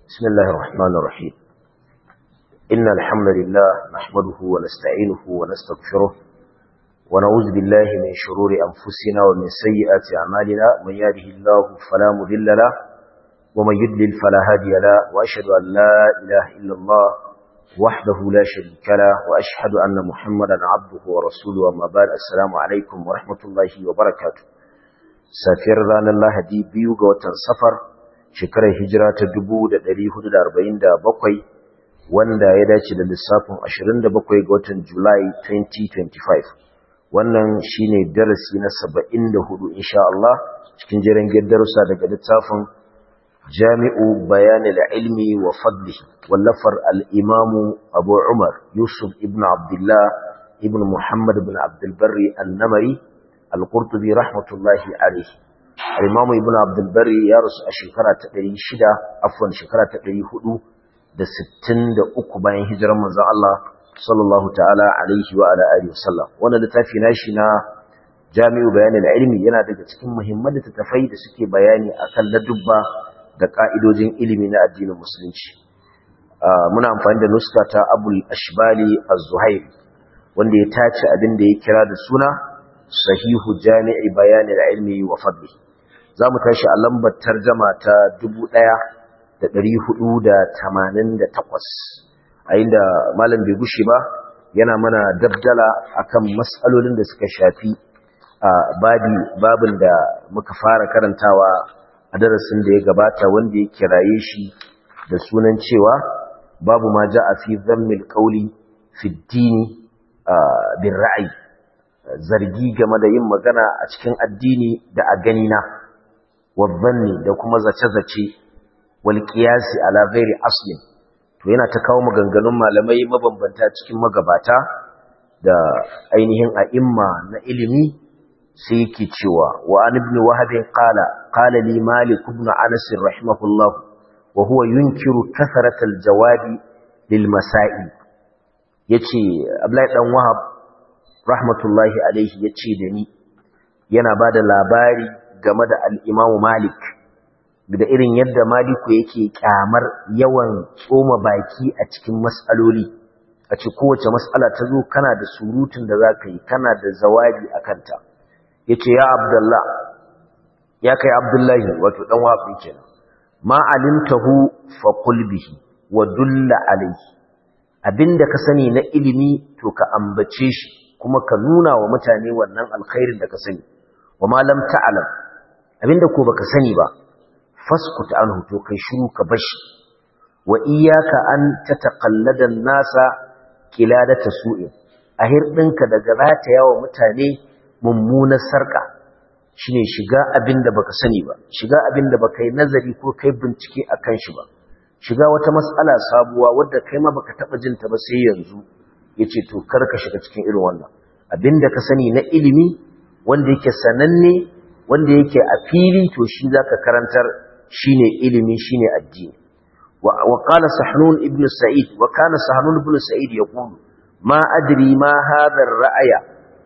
بسم الله الرحمن الرحيم إن الحمد لله نحمده ونستعينه ونستغفره ونعوذ بالله من شرور أنفسنا ومن سيئات أعمالنا من يهده الله فلا مذل له ومن يدلل فلا هادي له وأشهد أن لا إله إلا الله وحده لا شريك له وأشهد أن محمدا عبده ورسوله وما بعد السلام عليكم ورحمة الله وبركاته سافر رانا الله دي بيوغ وتنصفر shekarar hijira ta 1447 wanda ya dace da lissafin 27 ga watan Julai 2025 wannan shine darasi na 74 insha Allah cikin jiran darussa daga littafin Jami'u Bayan al-Ilmi wa Fadlihi wallafar al-Imam Abu Umar Yusuf ibn Abdullah ibn Muhammad ibn Abdul Barri an-Namari al-Qurtubi rahmatullahi alayhi al-Imam Ibn Abdul Barri ya rasu a shekara ta 600 afwan shekara ta 463 bayan hijirar manzon Allah sallallahu ta'ala alaihi wa ala alihi wasallam wannan littafi nashi na Jami'u Bayan al-Ilmi yana daga cikin muhimman littattafai da suke bayani akan ladubba da ka'idojin ilimi na addinin musulunci muna amfani da nuska ta Abul Ashbali Az-Zuhairi wanda ya tace abin da ya kira da suna sahihu jami'i bayan al-ilmi wa fadlihi zamu tashi a lambar tarjuma ta 1488 a inda malam bai gushi ba yana mana dabdala akan mas'alolin da suka shafi a babi babin da muka fara karantawa a darasin da ya gabata wanda ya kiraye shi da sunan cewa babu ma ja'a fi dhammil qawli fi ad-dini bin ra'ayi zargi game da yin magana a cikin addini da a ganina wabbanni da kuma zace-zace wal qiyasi ala ghairi aslin to yana ta kawo maganganun malamai mabambanta cikin magabata da ainihin a'imma na ilimi sai yake cewa wa an ibn wahab qala qala li malik ibn anas rahimahullah wa huwa yunkiru kathrat al jawabi lil masail yace abdullahi dan wahab rahmatullahi alaihi ya ce da ni yana ba da labari game da al'imamu malik da irin yadda maliku yake kyamar yawan tsoma baki a cikin matsaloli a ce kowace matsala ta zo kana da surutun da za ka yi kana da zawabi a kanta ya ce ya abdullah ya kai abdullahi wato ɗan wafi kenan ma alimtahu fa bihi wa dulla alaihi abinda ka sani na ilimi to ka ambace shi kuma ka nuna wa mutane wannan alkhairin da ka sani wa ma lam ta'lam abinda ko baka sani ba faskut anhu to kai shiru ka bashi wa iyyaka an tataqallada an-nasa qiladata su'in a hirdinka daga zata yawa mutane mummunar sarka shine shiga abinda baka sani ba shiga abinda baka yi nazari ko kai bincike akan shi ba shiga wata mas'ala sabuwa wadda kai ma baka taba jinta ba sai yanzu yace to karka shiga cikin irin wannan abinda ka sani na ilimi wanda yake sananne wanda yake a fili to shi zaka karantar shine ilimi shine addini wa qala sahnun ibn sa'id wa kana sahnun ibn sa'id yaqulu ma adri ma hadha ar-ra'ya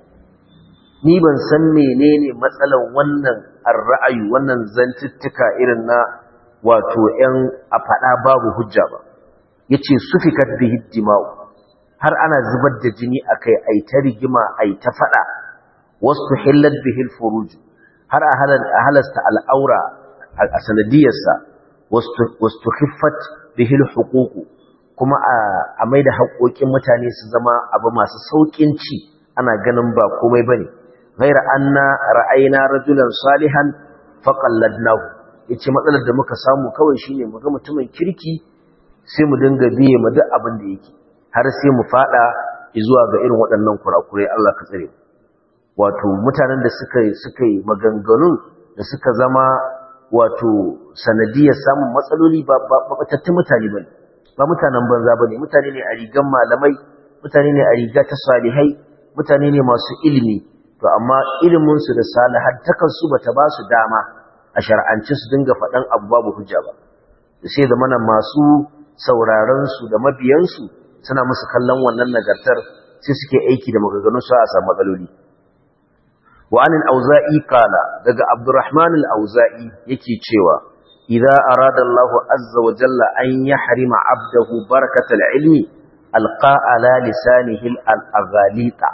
ni ban san menene matsalan wannan ar-ra'ayi wannan zantuttuka irin na wato 'yan a fada babu hujja ba yace sufikat bihi dima'u har ana zubar da jini akai ai ta rigima ai ta fada wasu hillat bihil furuj har a halasta al'aura a sanadiyarsa wasu khiffat bihil huququ kuma a mai da haƙoƙin mutane su zama abu masu sauƙin ci ana ganin ba komai bane ghaira anna ra'ayna rajulan salihan faqalladnahu yace matsalar da muka samu kawai shine mu ga mutumin kirki sai mu dinga biye mu duk abin da yake har sai mu fada zuwa ga irin waɗannan kurakurai Allah ka tsare wato mutanen da suka suka yi maganganun da suka zama wato sanadiyar samun matsaloli ba batattun mutane bane ba mutanen banza bane mutane ne a rigan malamai mutane ne a riga ta salihai mutane ne masu ilimi to amma ilimin su da salihantakan su bata ba su dama a shar'ance su dinga faɗan abu babu hujja ba sai da mana masu sauraron su da mabiyan su suna musu kallon wannan nagartar sai suke aiki da maganganun su a samu matsaloli wa anil auza'i qala daga abdurrahman al-auza'i yake cewa idza arada Allah azza wa jalla an yahrima 'abdahu barakatal ilmi alqa ala lisanihi al-aghalita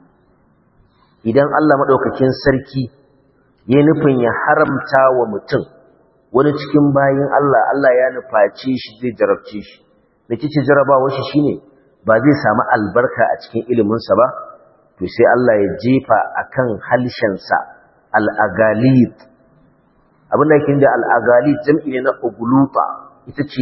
idan Allah madaukakin sarki ya nufin ya haramta wa mutum wani cikin bayin Allah Allah ya nufaci shi zai jarabce shi da kici jarabawa shi shine ba zai samu albarka a cikin iliminsa ba to sai Allah ya jefa akan halshensa al-agalit abin da yake da al-agalit jam'i ne na ugluta ita ce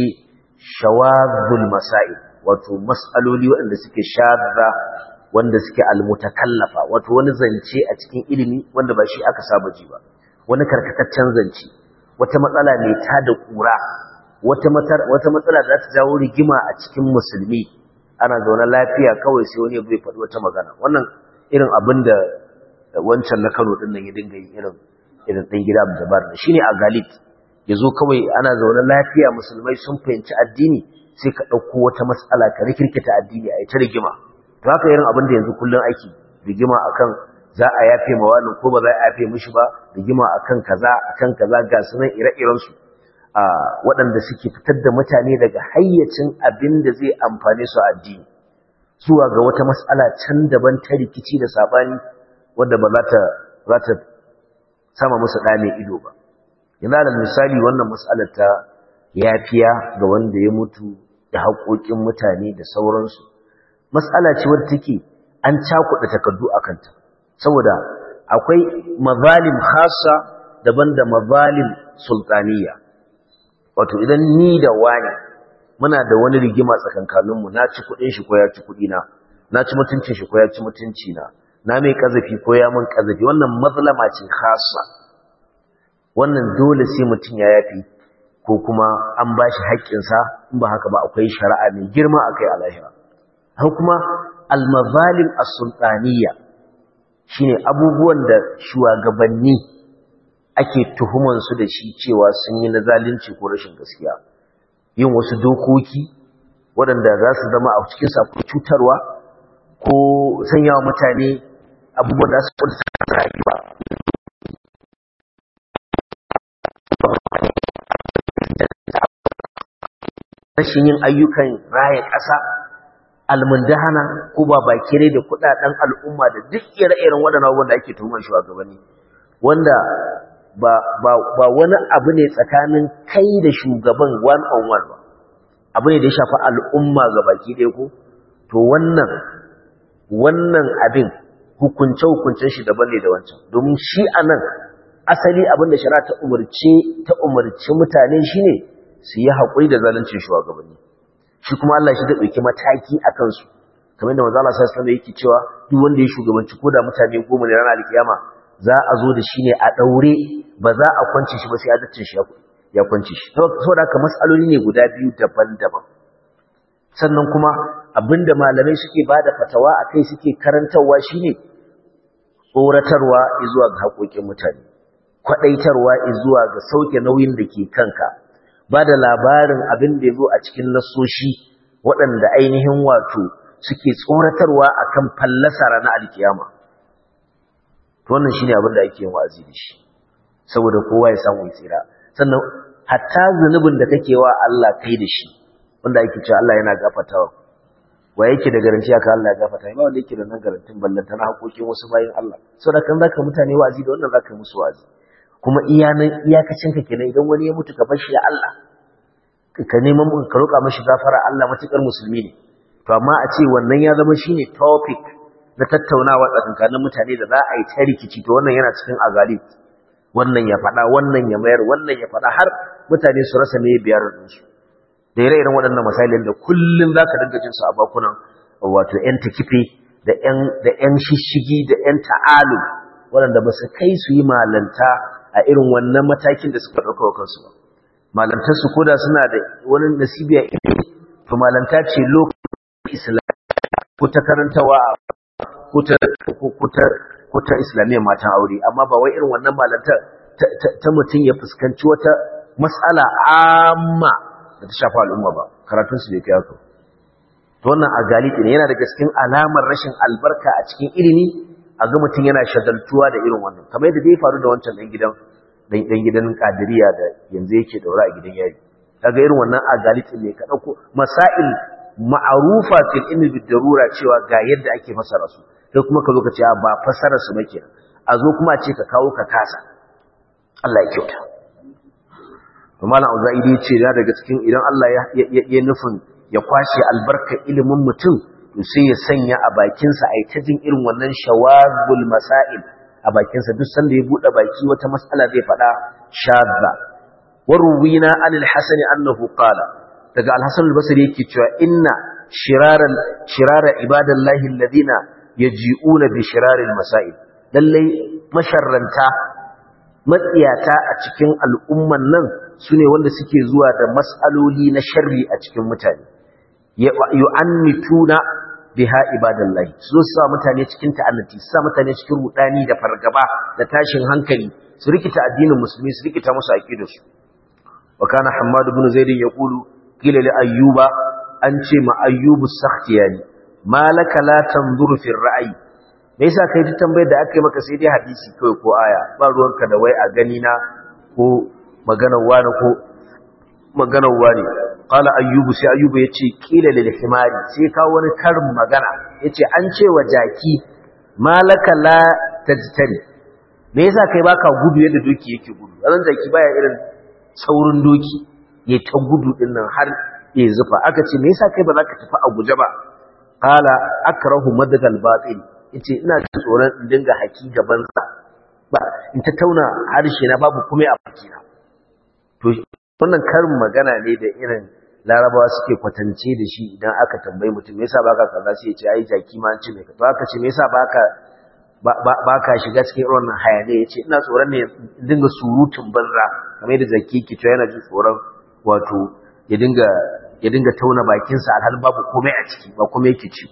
shawazul masail wato mas'aloli waɗanda suke shadda wanda suke almutakallafa wato wani zance a cikin ilimi wanda ba shi aka saba ji ba wani karkataccen zance wata matsala mai ta da kura wata wata matsala da za ta jawo rigima a cikin musulmi ana zaune lafiya kawai sai wani bai faɗi wata magana wannan irin abin da wancan na Kano din nan ya dinga yi irin irin ɗan gida Abdulbar da shine a Galit yazo kawai ana zaune lafiya musulmai sun fahimci addini sai ka ɗauko wata matsala ka rikirkita addini a ta rigima to haka irin abin da yanzu kullun ake rigima akan za a yafe ma wani ko ba za a yafe mishi ba rigima akan kaza akan kaza ga sunan ire-iren su a waɗanda suke fitar da mutane daga hayyacin abin da zai amfane su a addini zuwa ga wata matsala can daban ta rikici da sabani wanda ba za ta za ta sama musu ɗa mai ido ba yana da misali wannan matsalar ta yafiya ga wanda ya mutu da haƙoƙin mutane da sauransu matsala ce wadda take an cakuɗa takardu a kanta saboda akwai mazalim khasa daban da mazalim sultaniya wato idan ni da wani muna da wani rigima tsakankaninmu na ci kuɗin shi ko ya ci kuɗina na ci mutuncin shi ko ya ci mutunci na na mai kazafi ko ya mun kazafi wannan mazlama ce khasa wannan dole sai mutum ya yafi ko kuma an ba shi haƙƙinsa in ba haka ba akwai shari'a mai girma akai a lahira har kuma almazalim as-sultaniyya shine abubuwan da shugabanni ake tuhuman su da shi cewa sun yi na zalunci ko rashin gaskiya yin wasu dokoki waɗanda za su zama a cikin sakon cutarwa ko sanya wa mutane abubuwan da su kwanta rayuwa rashin yin ayyukan raya ƙasa almundahana ko ba bakire da kudaden al'umma da duk ire-iren waɗannan abubuwan da ake tuhumar shugabanni wanda ba ba ba wani abu ne tsakanin kai da shugaban one on one ba abu ne da ya shafi al'umma ga baki ɗaya ko to wannan wannan abin hukunce hukuncen shi daban ne da wancan domin shi anan asali abin da shari'a ta umarce ta umarci mutane shine su yi haƙuri da zaluncin shugabanni shi kuma Allah shi da ɗauki mataki a kansu kamar da manzo Allah sallallahu alaihi yake cewa duk wanda ya shugabanci ko da mutane goma ne ranar alkiyama za a zo da shi ne a daure ba za a kwance shi ba sai adalcin shi ya kwance shi saboda haka mas'aloli ne guda biyu daban-daban sannan kuma abinda malamai suke bada fatawa akai suke karantarwa shine tsoratarwa zuwa ga haƙoƙin mutane kwadaitarwa zuwa ga sauke nauyin da ke kanka ba da labarin abin da ya zo a cikin nasoshi waɗanda ainihin wato suke tsoratarwa a kan fallasa ranar alkiyama to wannan shi ne abin da ake yin wa'azi da shi saboda kowa ya samu tsira sannan hatta zunubin da kake wa Allah kai da shi wanda ake cewa Allah yana gafatawa wa yake da garanti aka Allah ya gafata ba wanda yake da nan garantin ballanta na hakokin wasu bayin Allah saboda kan zaka mutane wa'azi da wannan zaka musu wa'azi kuma iyanan iyakacin ka kenan idan wani ya mutu ka bar shi da Allah ka neman ka roƙa mashi gafara Allah matukar musulmi ne to amma a ce wannan ya zama shine topic na tattaunawa tsakankanin mutane da za a yi ta rikici to wannan yana cikin azali wannan ya faɗa wannan ya mayar wannan ya faɗa har mutane su rasa me biyar su da ire-iren waɗannan misalin da kullum za ka dinga jin su a bakunan wato 'yan takife da 'yan shishigi da 'yan ta'alu waɗanda ba su kai su yi malanta a irin wannan matakin da suka ɗauka wa kansu ba malantarsu ko da suna da wani nasibiya ilimi to malanta ce lokacin islam ko ta karantawa ko ta islamiyyar matan aure amma ba wai irin wannan malantar ta mutum ya fuskanci wata matsala amma da ta shafa al'umma ba karatunsu bai kai haka to wannan a galibi ne yana da cikin alamar rashin albarka a cikin ilimi a ga mutum yana shagaltuwa da irin wannan kamar yadda zai faru da wancan ɗan gidan dan dan gidan kadiriya da yanzu yake daura a gidan yari kaga irin wannan agalitin ne ka dauko masail ma'rufa fil ilmi bid darura cewa ga yadda ake fasara su kai kuma ka zo ka ce ba fasara su bake a zo kuma a ce ka kawo ka kasa Allah ya kyauta to malam auzaidi ya ce da daga cikin idan Allah ya ya nufin ya kwashe albarka ilimin mutum to sai ya sanya a bakinsa a yi ta jin irin wannan shawazul masail a bakinsa duk sanda ya buɗe baki wata mas'ala zai faɗa shadda waruwina anil hasani annahu qala daga al-hasan al-basri yake cewa inna shiraran shirara ibadallahi alladhina yaji'una bi shiraril masail lalle masharranta matsiyata a cikin al'umman nan sune wanda suke zuwa da mas'aloli na sharri a cikin mutane yu'annituna biha ibadallahi su sa mutane cikin ta'annati su sa mutane cikin rudani da fargaba da tashin hankali su rikita addinin musulmi su rikita musu aqidarsu wa kana hammad ibn zaid yaqulu qila li ayyuba an ce ma ayyubu sakhtiyani malaka la tanzuru fi ra'yi me yasa kai ta tambayar da aka yi maka sai dai hadisi kai ko aya ba ruwanka da wai a gani na ko maganar wani ko maganar wani qala ayyubu sai ayyubu yace qila lil himari sai kawo wani karin magana yace an ce wa jaki malaka la tajtani me yasa kai baka gudu yadda doki yake gudu ran jaki baya irin saurin doki ya ta gudu din nan har ya zufa aka ce me yasa kai ba za ka tafi a guje ba qala akrahu madgal batil yace ina tsoron in dinga haki gaban sa ba in ta tauna harshe na babu kuma a bakina to wannan karin magana ne da irin larabawa suke kwatance da shi idan aka tambayi mutum me yasa baka kaza sai ya ce ai jaki ma an ce me ka to aka ce me yasa baka baka shiga cikin irin wannan hayane yace ina tsoron ne dinga surutun banza kamar yadda zaki ke to yana jin tsoron wato ya dinga ya dinga tauna bakin sa alhal babu komai a ciki ba komai yake ci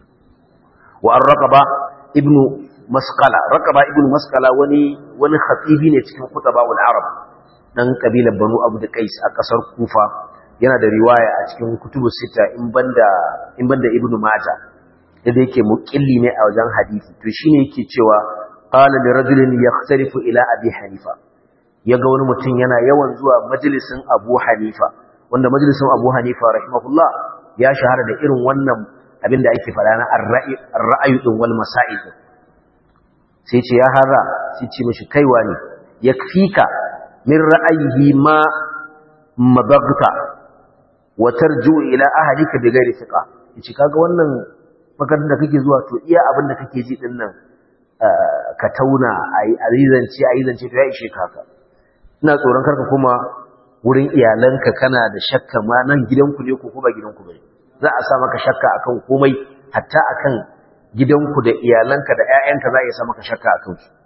wa ar-raqaba ibnu masqala raqaba ibnu masqala wani wani khatibi ne cikin khutabaul arab dan kabilar banu abu da qais a kasar kufa yana da riwaya a cikin kutubu sita in banda in banda ibnu mata yadda yake muqilli ne a wajen hadisi to shine yake cewa qala li rajulin yaxtarifu ila abi hanifa yaga wani mutum yana yawan zuwa majalisin abu hanifa wanda majalisin abu hanifa rahimahullah ya shahara da irin wannan abin da ake fara na ar-ra'ayi din wal masail sai ce ya hara sai ce mishi kaiwa ne yakfika min ra'ayihi ma mabagta wa tarju ila ahlika bi ghairi thiqa yace kaga wannan makarantar da kake zuwa to iya abin da kake ji din nan ka tauna ayi arizance arizance to ya ishe ka haka ina tsoron karka kuma wurin iyalanka kana da shakka ma nan gidanku ne ko ba gidanku bane za a sa maka shakka akan komai hatta akan gidanku da iyalanka da ƴaƴanka za a sa maka shakka akan su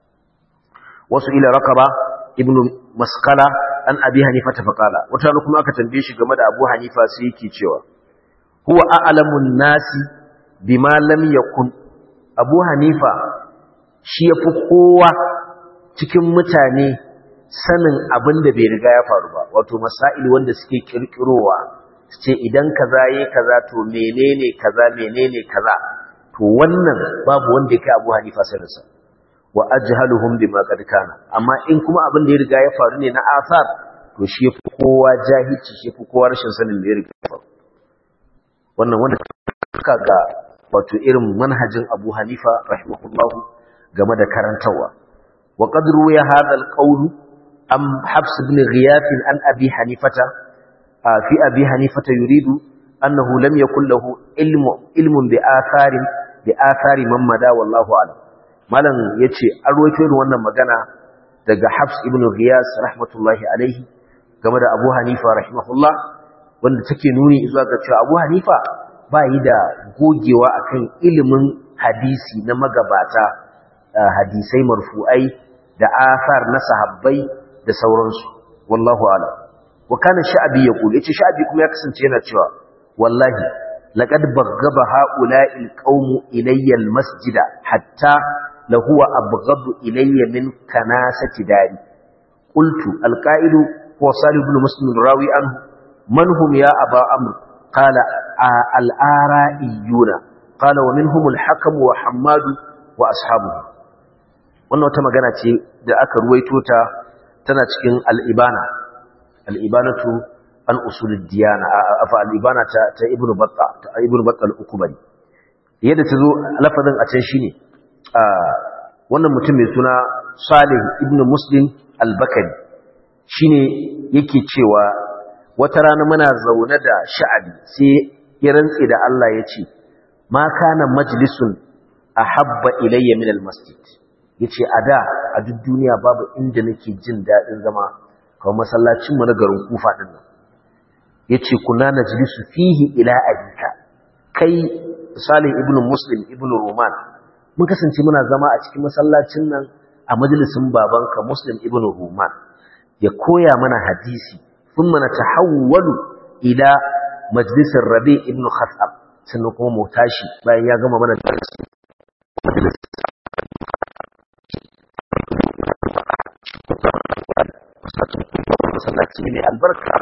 wasu ila raqaba ibnu maskala an abi hanifa ta faqala wata kuma aka tambaye shi game da abu hanifa sai yake cewa huwa a'lamun nasi bima lam yakun abu hanifa shi yafi kowa cikin mutane sanin abin da bai riga ya faru ba wato masail wanda suke kirkirowa ce idan kaza yayi kaza to menene kaza menene kaza to wannan babu wanda yake abu hanifa saninsa wa ajhaluhum bima qad kana amma in kuma abin da ya riga ya faru ne na asar to shi yafi kowa jahilci shi yafi kowa rashin sanin da ya riga ya faru wannan wanda kaga wato irin manhajin Abu Hanifa rahimahullahu game da karantawa wa qad ruya hadha al-qawl am Habs ibn Ghiyath an Abi Hanifata fi Abi Hanifata yuridu annahu lam yakul lahu ilmu ilmun bi atharin bi athari man mada wallahu a'lam malam yace an rawaito irin wannan magana daga Habs ibn Ghiyas rahmatullahi alaihi game da Abu Hanifa rahimahullah wanda take nuni zuwa ga cewa Abu Hanifa ba yi da gogewa akan ilimin hadisi na magabata hadisai marfu'ai da asar na sahabbai da sauransu wallahu a'lam wa kana sha'bi yaqul yace sha'bi kuma ya kasance yana cewa wallahi laqad baghaba ha'ula'i alqawm ilayya almasjida hatta لهو أبغض إلي من كناسة داري قلت القائل هو صالح بن مسلم الراوي عنه من هم يا أبا أمر قال الآرائيون قال ومنهم الحكم وحماد وأصحابه wannan wata magana ce da aka ruwaito ta tana cikin al-ibana al-ibanatu an usulid diyana afa al-ibana ta ta ibnu batta ta ibnu batta al-ukbari yadda tazo lafazin a can shine wannan mutum mai suna Salih ibn Muslim al-Bakari shine yake cewa wata rana muna zaune da sha'abi sai ya rantse da Allah ya ce ma kana majlisun ahabba ilayya min al-masjid yace a da a duk duniya babu inda nake jin dadin zama kawai masallacin mu na garin Kufa din nan yace kunna najlisu fihi ila abika kai Salih ibn Muslim ibn Roman mun kasance muna zama a cikin masallacin nan a majalisin babanka Muslim ibn Roman ya koya mana hadisi thumma natahawwalu ila majlisir Rabi ibn Khattab sannan kuma mu tashi bayan ya gama mana darasi majalis masallaci ne albarka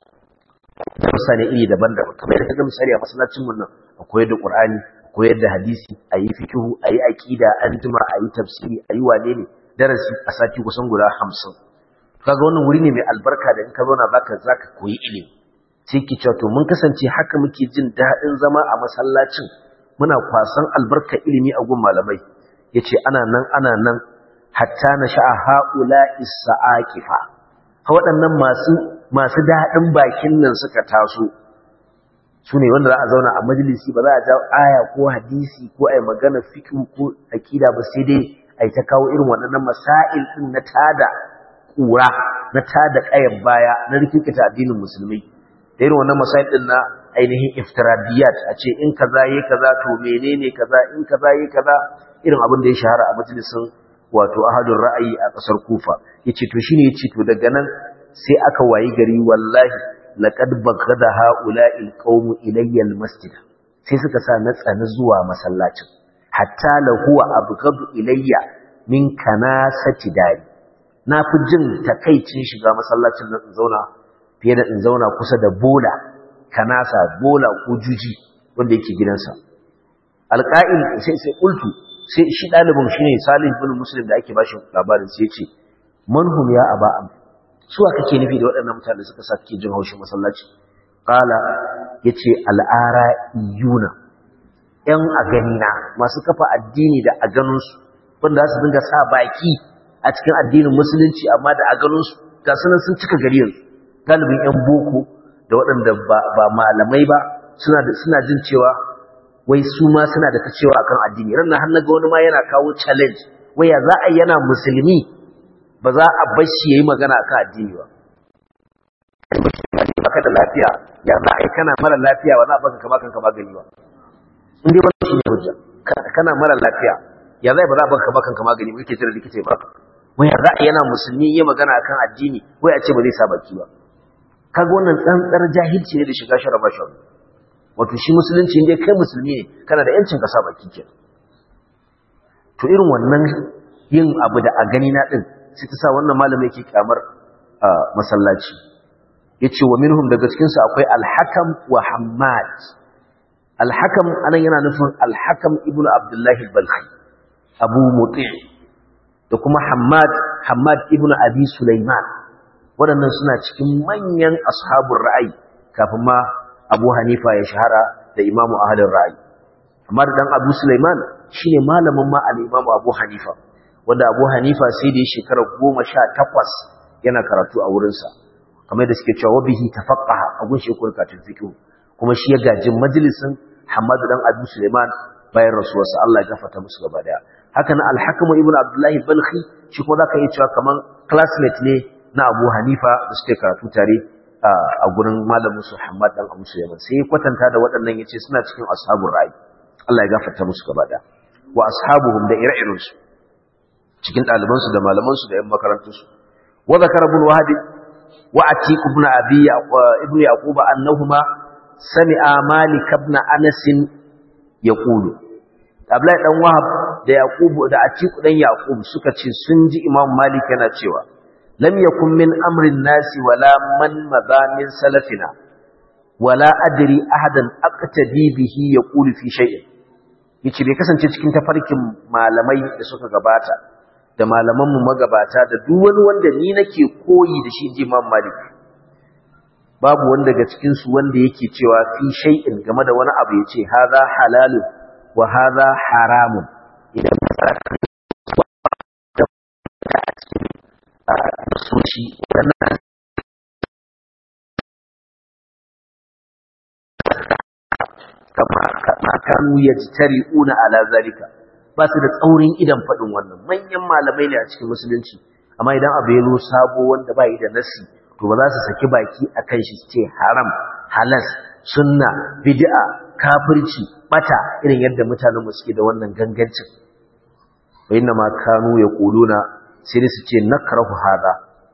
da misali iri daban-daban kamar yadda ga misali a masallacin mun nan akwai da Qur'ani koyar da hadisi ayi fikihu ayi aqida an juma ayi tafsiri ayi wane ne darasi a sati kusan guda 50 kaga wannan wuri ne mai albarka da in ka zauna zaka zaka koyi ilimi sai ki cewa to mun kasance haka muke jin daɗin zama a masallacin muna kwasan albarka ilimi a gun malamai yace ana nan ana nan hatta na sha'a haula isaaqifa ha waɗannan masu masu daɗin bakin nan suka taso su ne wanda za a zauna a majalisi ba za a jawo aya ko hadisi ko a yi magana fikin ko akida ba sai dai a yi ta kawo irin waɗannan masail ɗin na tada ƙura na tada ƙayan baya na rikikita addinin musulmi da irin wannan masail ɗin na ainihin iftiradiyat a ce in kaza yi kaza to menene kaza in kaza yi kaza irin abin da ya shahara a majalisin wato ahadun ra'ayi a ƙasar kufa ya ce to shine ya ce to daga nan sai aka wayi gari wallahi laqad bagada haula'il qaumu ilayya almasjid sai suka sa na tsani zuwa masallacin hatta la huwa abghadu ilayya min kanasati dari na fi jin takaicin shiga masallacin nan in zauna fiye da in zauna kusa da bola kanasa bola ko juji wanda yake gidansa alqa'il sai sai qultu sai shi dalibin shine Salih ibn Muslim da ake bashi labarin sai ya ce manhum ya aba suwa kake nufi da waɗannan mutane suka sa kake jin haushin masallaci qala yace al'ara iyuna yan a ganina masu kafa addini da a ganin su wanda su dinga sa baki a cikin addinin musulunci amma da a ganin su ga sunan sun cika gari yanzu galibin yan boko da waɗanda ba malamai ba suna da suna jin cewa wai su ma suna da ta cewa akan addini ran har naga wani ma yana kawo challenge wai ya za a yana musulmi ba za a bar shi yayi magana akan addini ba baka da lafiya ya za a yi kana mara lafiya ba za a baka kama kanka magani ba in dai wannan shine hujja kana mara lafiya ya za ba za a baka kama kanka magani ba yake jira likita ba wai ya za a yana musulmi yayi magana akan addini wai a ce ba zai sa baki ba kaga wannan tsantsar jahilci ne da shiga sharaba shi wato shi musulunci inda kai musulmi ne kana da yancin ka sa baki kenan to irin wannan yin abu da a gani na din sai ta sa wannan malami yake kyamar masallaci yace wa minhum daga cikin su akwai al-hakam wa hammad al-hakam anan yana nufin al-hakam ibnu abdullahi al-balkhi abu muti' da kuma hammad hammad ibnu abi sulaiman waɗannan suna cikin manyan ashabun ra'ayi kafin ma abu hanifa ya shahara da imamu ahalin ra'ayi amma da dan abu sulaiman shine malamin ma al-imamu abu hanifa wanda abu hanifa sai da ya shekara goma sha takwas yana karatu a wurinsa kamar da suke cewa bihi tafaqqaha a gun shekul katin fiqh kuma shi ya gaji majalisin hamadu dan abu sulaiman bayan rasuwarsa Allah ya gafarta musu gaba daya haka na al-hakim ibn abdullahi balkhi shi kuma zaka iya cewa kaman classmate ne na Abu Hanifa da suke karatu tare a gurin malamin su Muhammad dan Abu Sulaiman sai kwatanta da waɗannan yace suna cikin ashabul ra'i Allah ya gafarta musu gaba da wa ashabuhum da ire-iren su cikin ɗaliban su da malaman su da ƴan makarantun su wa zakara ibn wahab wa atiq ibn abi ibn yaqub annahuma sami'a malik ibn anas yaqulu Abdullahi dan Wahab da Yaqub da Atiq dan Yaqub suka ce sun ji Imam Malik yana cewa lam yakun min amrin nasi wala man madha min salafina wala adri ahadan aqtadi bihi yaqulu fi shay'in yace bai kasance cikin tafarkin malamai da suka gabata da malamanmu magabata da duk wani wanda ni nake koyi da shi ji Imam Malik babu wanda daga cikin su wanda yake cewa fi shay'in game da wani abu yace hadha halalun wa hadha haramun idan soci wannan kama kama kanu yajtari'una ala zalika ba su da tsaurin idan faɗin wannan manyan malamai ne a cikin musulunci amma idan abu ya zo sabo wanda ba yi da nasi to ba za su saki baki a kan shi ce haram halas sunna bid'a kafirci bata irin yadda mutanen mu suke da wannan gangancin wa inna ma kanu yaquluna sai su ce nakrahu hada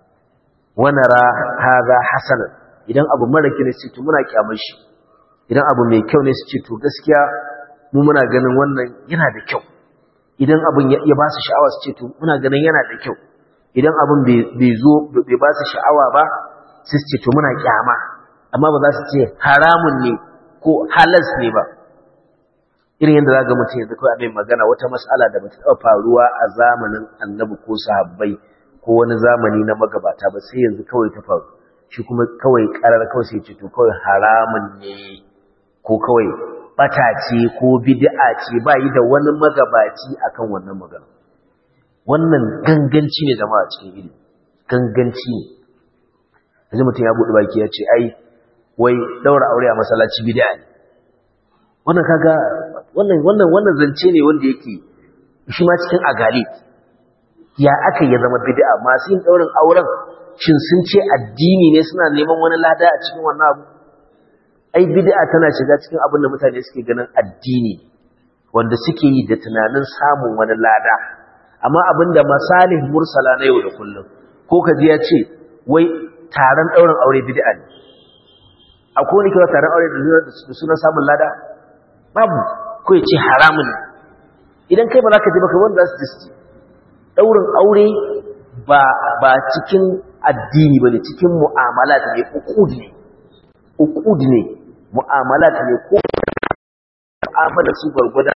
wa nara hada hasanan idan abu mara kyau ne su ce muna kyamar shi idan abu mai kyau ne su ce to gaskiya mu muna ganin wannan yana da kyau idan abin ya ba su sha'awa su ce to muna ganin yana da kyau idan abin bai zo bai ba su sha'awa ba su ce to muna kyama amma ba za su ce haramun ne ko halas ne ba irin yadda za ga mutum yanzu kawai abin magana wata mas'ala da bata taɓa faruwa a zamanin annabi ko sahabbai ko wani zamani na magabata ba sai yanzu kawai ta faru shi kuma kawai karar kawai sai ce to kawai haramun ne ko kawai bata ce ko bid'a ce ba yi da wani magabaci akan wannan magana wannan ganganci ne jama'a cikin ilimi ganganci ne yanzu mutum ya buɗe baki ya ce ai wai daura aure a masallaci bid'a ne wannan kaga wannan wannan wannan zance ne wanda yake shi ma cikin agali ya aka ya zama bid'a masu yin daurin auren shin sun ce addini ne suna neman wani lada a cikin wannan abu ai bid'a tana shiga cikin abin da mutane suke ganin addini wanda suke yi da tunanin samun wani lada amma abin da masalih mursala na yau da kullum ko ka ji ya ce wai taron ɗaurin aure bid'a ne akwai wani kira taron aure da sunan samun lada babu ko ya ce haramun ne idan kai ba za ka ji baka wanda za su ji ɗaurin aure ba cikin addini ba ne cikin mu'amala ne ukud ne ukud ne mu'amala ne ko mu'amala su gwargwada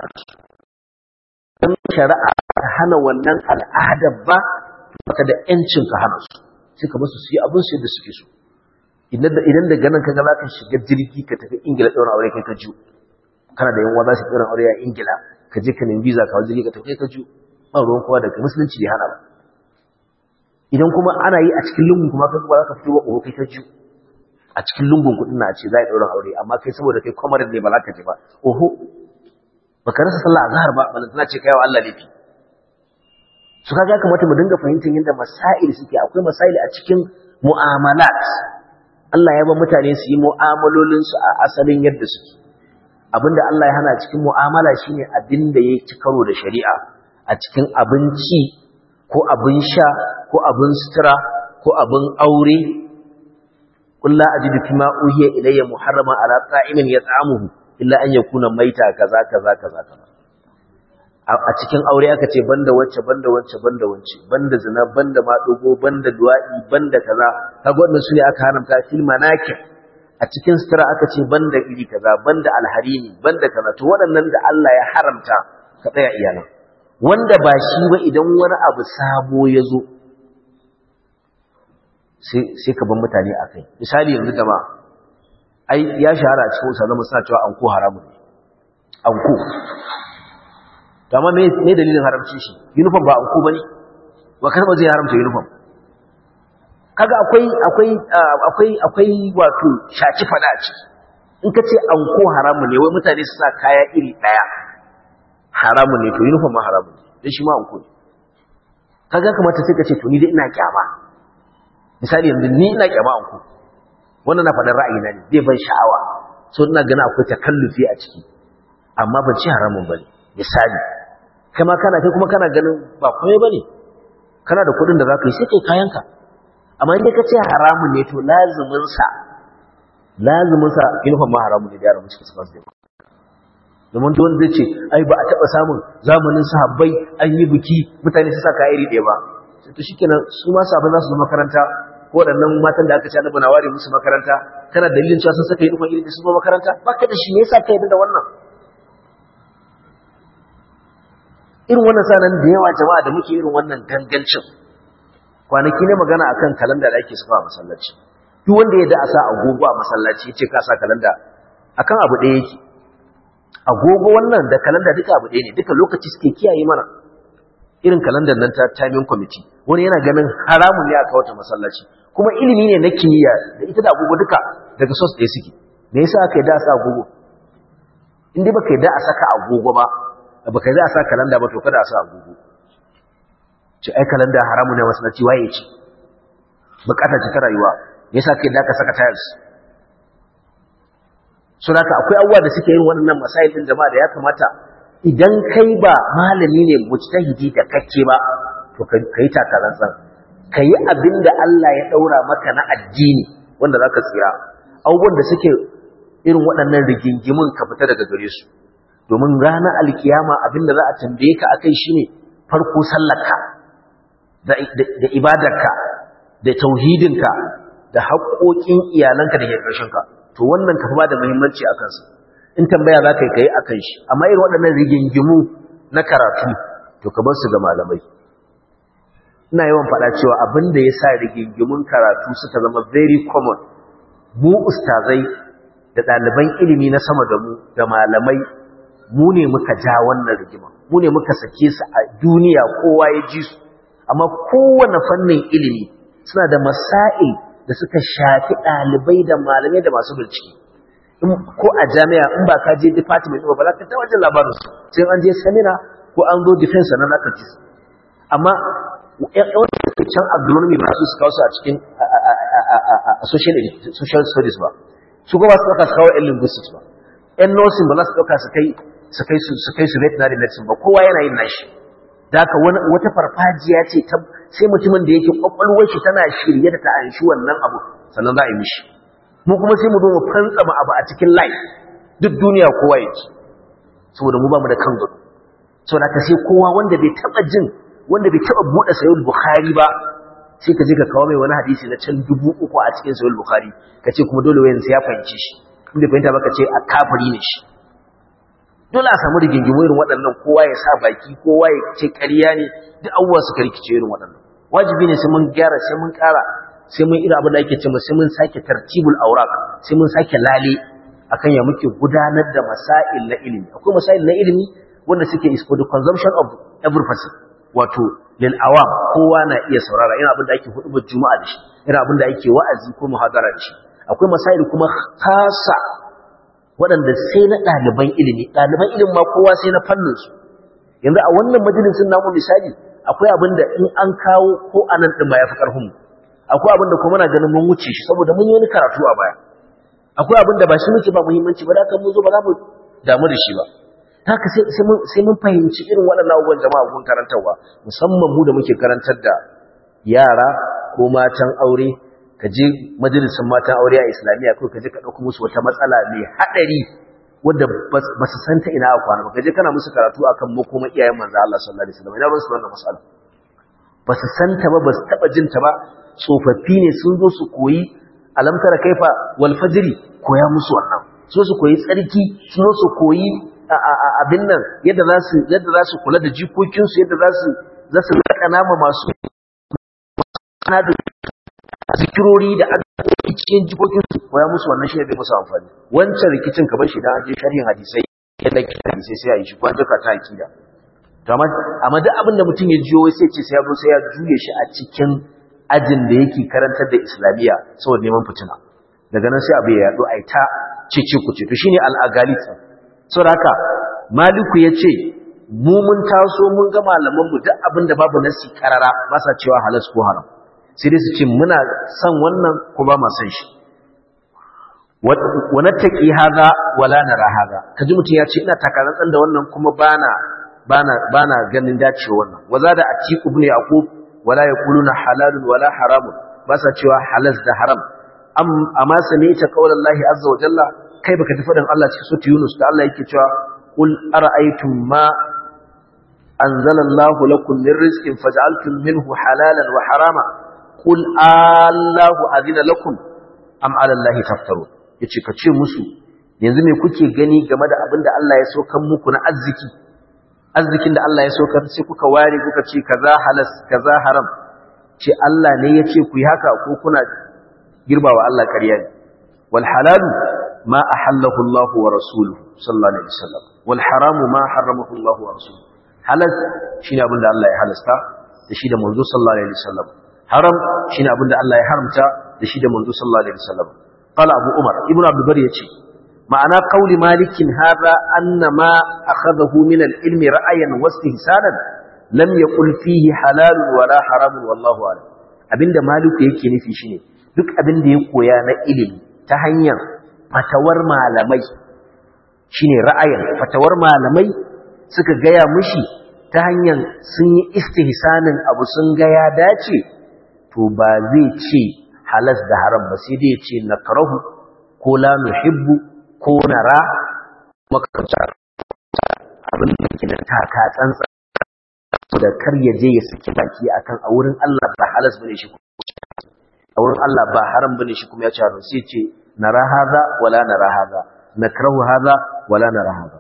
don shari'a ta hana wannan al'adar ba baka da ‘yancin ka hana su sai ka basu su yi abin su da suke so idan daga nan kaga za ka shiga jirgi ka tafi ingila ɗaurin aure kai ka ju kana da yanwa za su ɗaurin aure a ingila ka je ka nemi visa ka wajen ka tafi kai ka ju ba ruwan kowa daga musulunci bai hana ba idan kuma ana yi a cikin lungun kuma kai ba za ka fito wa ƙoro kai ka ju a cikin lungun kuɗin na ce za a ɗaurin aure amma kai saboda kai kwamarin ne ba za ka je ba oho baka rasa sallah a zahar ba balantana ce kai wa Allah laifi su kaga kamata mu dinga fahimtar yadda masail suke akwai masail a cikin mu'amalat Allah ya ba mutane su yi mu'amalolin su a asalin yadda suke abinda Allah ya hana cikin mu'amala shine abin da ya ci karo da shari'a a cikin abinci ko abin sha ko abin sutura ko abin aure qul la ajidu fima uhiya ilayya muharrama ala ta'imin yat'amuhu illa an yakuna maita kaza kaza kaza kaza a cikin aure aka ce banda wacce banda wacce banda wacce banda zina banda madugo banda duwa'i banda kaza kaga wannan sune aka haramta fil manakir a cikin sutura aka ce banda iri kaza banda alharini banda kaza to waɗannan da Allah ya haramta ka tsaya iyalan wanda ba shi ba idan wani abu sabo ya zo sai ka ban mutane a kai misali yanzu gaba ai ya shahara a cikin usalama suna cewa anko haramun ne anko amma me dalilin haramcin shi uniform ba anko bane ba karba zai haramta uniform kaga akwai akwai akwai akwai wato shaki fada a ciki in ka ce anko haramun ne wai mutane su sa kaya iri daya haramun ne to uniform ma haramun ne dan shi ma anko ne kaga kamata sai ka ce to ni dai ina kyama misali yanzu ni ina kyama anko wannan na faɗin ra'ayina ne zai ban sha'awa so ina ganin akwai takallufi a ciki amma ban ci haramun bane misali kama kana kai kuma kana ganin ba komai bane kana da kuɗin da zaka yi sai kai kayanka amma in ka ce haramun ne to lazimin sa lazimin sa uniform ma haramun ne da yaran musu su da domin don zai ce ai ba a taba samun zamanin sahabbai an yi biki mutane su saka iri ɗaya ba to shikenan su ma sahabbai za su zo makaranta ko waɗannan matan da aka ce annabi na ware musu makaranta kana dalilin cewa sun saka uniform iri da su zo makaranta baka da shi ne yasa ka yarda da wannan irin wannan sanan da yawa jama'a da muke irin wannan gangancin kwanaki ne magana akan kalanda da ake saka a masallaci duk wanda ya da a sa agogo a masallaci yace ka sa kalanda akan abu ɗaya yake agogo wannan da kalanda duka abu ɗaya ne duka lokaci suke kiyaye mana irin kalandar nan ta timing committee wani yana ganin haramun ne aka wata masallaci kuma ilimi ne na kimiyya da ita da agogo duka daga source ɗaya suke me yasa aka yi da a sa agogo in dai baka yi da a saka agogo ba baka yi da a sa kalanda ba to kada a sa agogo ce ai kalanda haramun ne masallaci waye ce bukata ce ta rayuwa me yasa kai da ka saka tiles so haka akwai abubuwa da suke yin waɗannan masail din jama'a da ya kamata idan kai ba malami ne mujtahidi da kake ba to kai takarantsan kai abin da Allah ya daura maka na addini wanda zaka tsira abubuwan da suke irin waɗannan rigingimin ka fita daga gare su domin ranar alkiyama abin da za a tambaye ka akai shine farko sallarka da da ibadarka da tauhidinka da haƙoƙin iyalanka da ke ƙarshenka to wannan ka fi ba da muhimmanci a kansa in tambaya za ka yi kai a kan shi amma irin waɗannan rigingimu na karatu to ka bar su ga malamai ina yawan faɗa cewa abin da ya sa rigingimun karatu suka zama very common mu ustazai da ɗaliban ilimi na sama da mu da malamai mu ne muka ja wannan rigima mu ne muka sake su a duniya kowa ya ji su amma kowane fannin ilimi suna da masail da suka shafi ɗalibai da malamai da masu bincike ko a jami'a in ba ka je department ba za ka ta wajen labarinsu sai an je samina ko an zo defense na naka ci amma yawan can agronomy ba su kawo su a cikin social studies ba su kuma su ɗauka su kawo yan linguistics ba yan nursing ba za su ɗauka su kai su kai su su kai su veterinary medicine ba kowa yana yin nashi da haka wata farfajiya ce sai mutumin da yake kwakwalwar shi tana shirye da ta anshi wannan abu sannan za a yi mishi mu kuma sai mu zo mu fantsama abu a cikin life duk duniya kowa yake saboda mu ba mu da kan gado saboda ka sai kowa wanda bai taba jin wanda bai taba bude sayyid bukhari ba sai ka je ka kawo mai wani hadisi na can dubu uku a cikin sayyid bukhari ka ce kuma dole wayan sai ya fahimci shi inda fahimta baka ce a kafiri ne shi dole a samu rigingimu irin waɗannan kowa ya sa baki kowa ya ce ƙarya ne duk abubuwa suka rikice irin waɗannan wajibi ne sai mun gyara sai mun ƙara sai mun ira abin da ake cewa sai mun sake tartibul awraq sai mun sake lale akan ya muke gudanar da masail na ilimi akwai masail na ilimi wanda suke is for the consumption of every person wato lil awam kowa na iya saurara ina abin da ake hudubar juma'a da shi ina abin da ake wa'azi ko muhadara da shi akwai masail kuma khasa waɗanda sai na ɗaliban ilimi ɗaliban ilimin ma kowa sai na fannin su yanzu a wannan majalisin namu misali akwai abin da in an kawo ko anan din ba ya fi ƙarfin mu akwai abin da kuma na ganin mun wuce shi saboda mun yi wani karatu a baya akwai abin da ba shi muke ba muhimmanci ba da kan mun zo ba za mu damu da shi ba haka sai mun fahimci irin waɗannan abubuwan jama'a gun karantarwa musamman mu da muke karantar da yara ko matan aure ka je majalisun matan aure a islamiyya ko ka je ka ɗauko musu wata matsala mai haɗari wadda ba su santa ina a kwana ba ka je kana musu karatu akan makoma iyayen manzo Allah sallallahu alaihi wasallam ina ba su wannan matsala ba su santa ba ba su taɓa jin ta ba tsofaffi ne sun zo su koyi alamtara kaifa wal fajri koya musu wannan so su koyi tsarki sun zo su koyi abin nan yadda za su yadda za su kula da jikokinsu yadda za su za su raka nama masu ana da zikirori da addu'o'i cikin jikokinsu koya musu wannan shi ne bai musu amfani wancan rikicin ka bar shi da an je sharhin hadisai yadda ke hadisai sai a yi shi kwan duka ta akida to amma duk abin da mutum ya jiyo sai ce sai ya zo sai ya juye shi a cikin ajin da yake karantar da islamiyya saboda neman fitina daga nan sai abu ya yaɗo a ta cece kuce to shine al'agalit saboda haka maliku ya ce mu mun taso mun ga malamanmu duk abin da babu nasi karara ba sa cewa halas ko haram sai dai su ce muna son wannan ko ba ma son shi wa nattaqi hadha wala nara hadha kaji mutum ya ce ina takarantsan da wannan kuma bana bana bana ganin dacewa wannan waza da atiku ibn yaqub wala yaquluna halalun wala haramun ba sa cewa halas da haram am amma sami'ta qaulallahi azza wa jalla kai baka tafi dan Allah cikin sura Yunus da Allah yake cewa qul ara'aytum ma anzalallahu lakum min rizqin faj'altum minhu halalan wa harama qul allahu adina lakum am 'ala allahi taftarun yace ka ce musu yanzu me kuke gani game da abinda Allah ya so kan muku na arziki arzikin da Allah ya saukar sai kuka ware kuka ce kaza halas kaza haram ce Allah ne ya ce ku yi haka ko kuna girbawa Allah ƙarya ne wal halalu ma ahallahu Allah wa rasuluhu sallallahu alaihi wasallam wal haramu ma harramahu Allah wa rasuluhu halas shine abin da Allah ya halasta da shi da manzo sallallahu alaihi wasallam haram shine abin da Allah ya haramta da shi da manzo sallallahu alaihi wasallam qala abu umar ibnu abdul bari yace ma'ana qauli malikin hadha anna ma akhadahu min al-ilmi ra'ayan wa istihsanan lam yaqul fihi halal wala haram wallahu a'lam abinda maliku yake nufi shine duk abin da ya koya na ilimi ta hanyar fatawar malamai shine ra'ayin fatawar malamai suka gaya mushi ta hanyar sun yi istihsanin abu sun ga ya dace to ba zai ce halas da haram ba sai dai ya ce nakrahu ko la nuhibbu ko nara makarantar abin da ke da taka tsantsa da kar ya je ya saki baki akan a wurin Allah ba halas bane shi a wurin Allah ba haram bane shi kuma ya ce haram sai ce nara haza wala nara haza nakrahu haza wala nara haza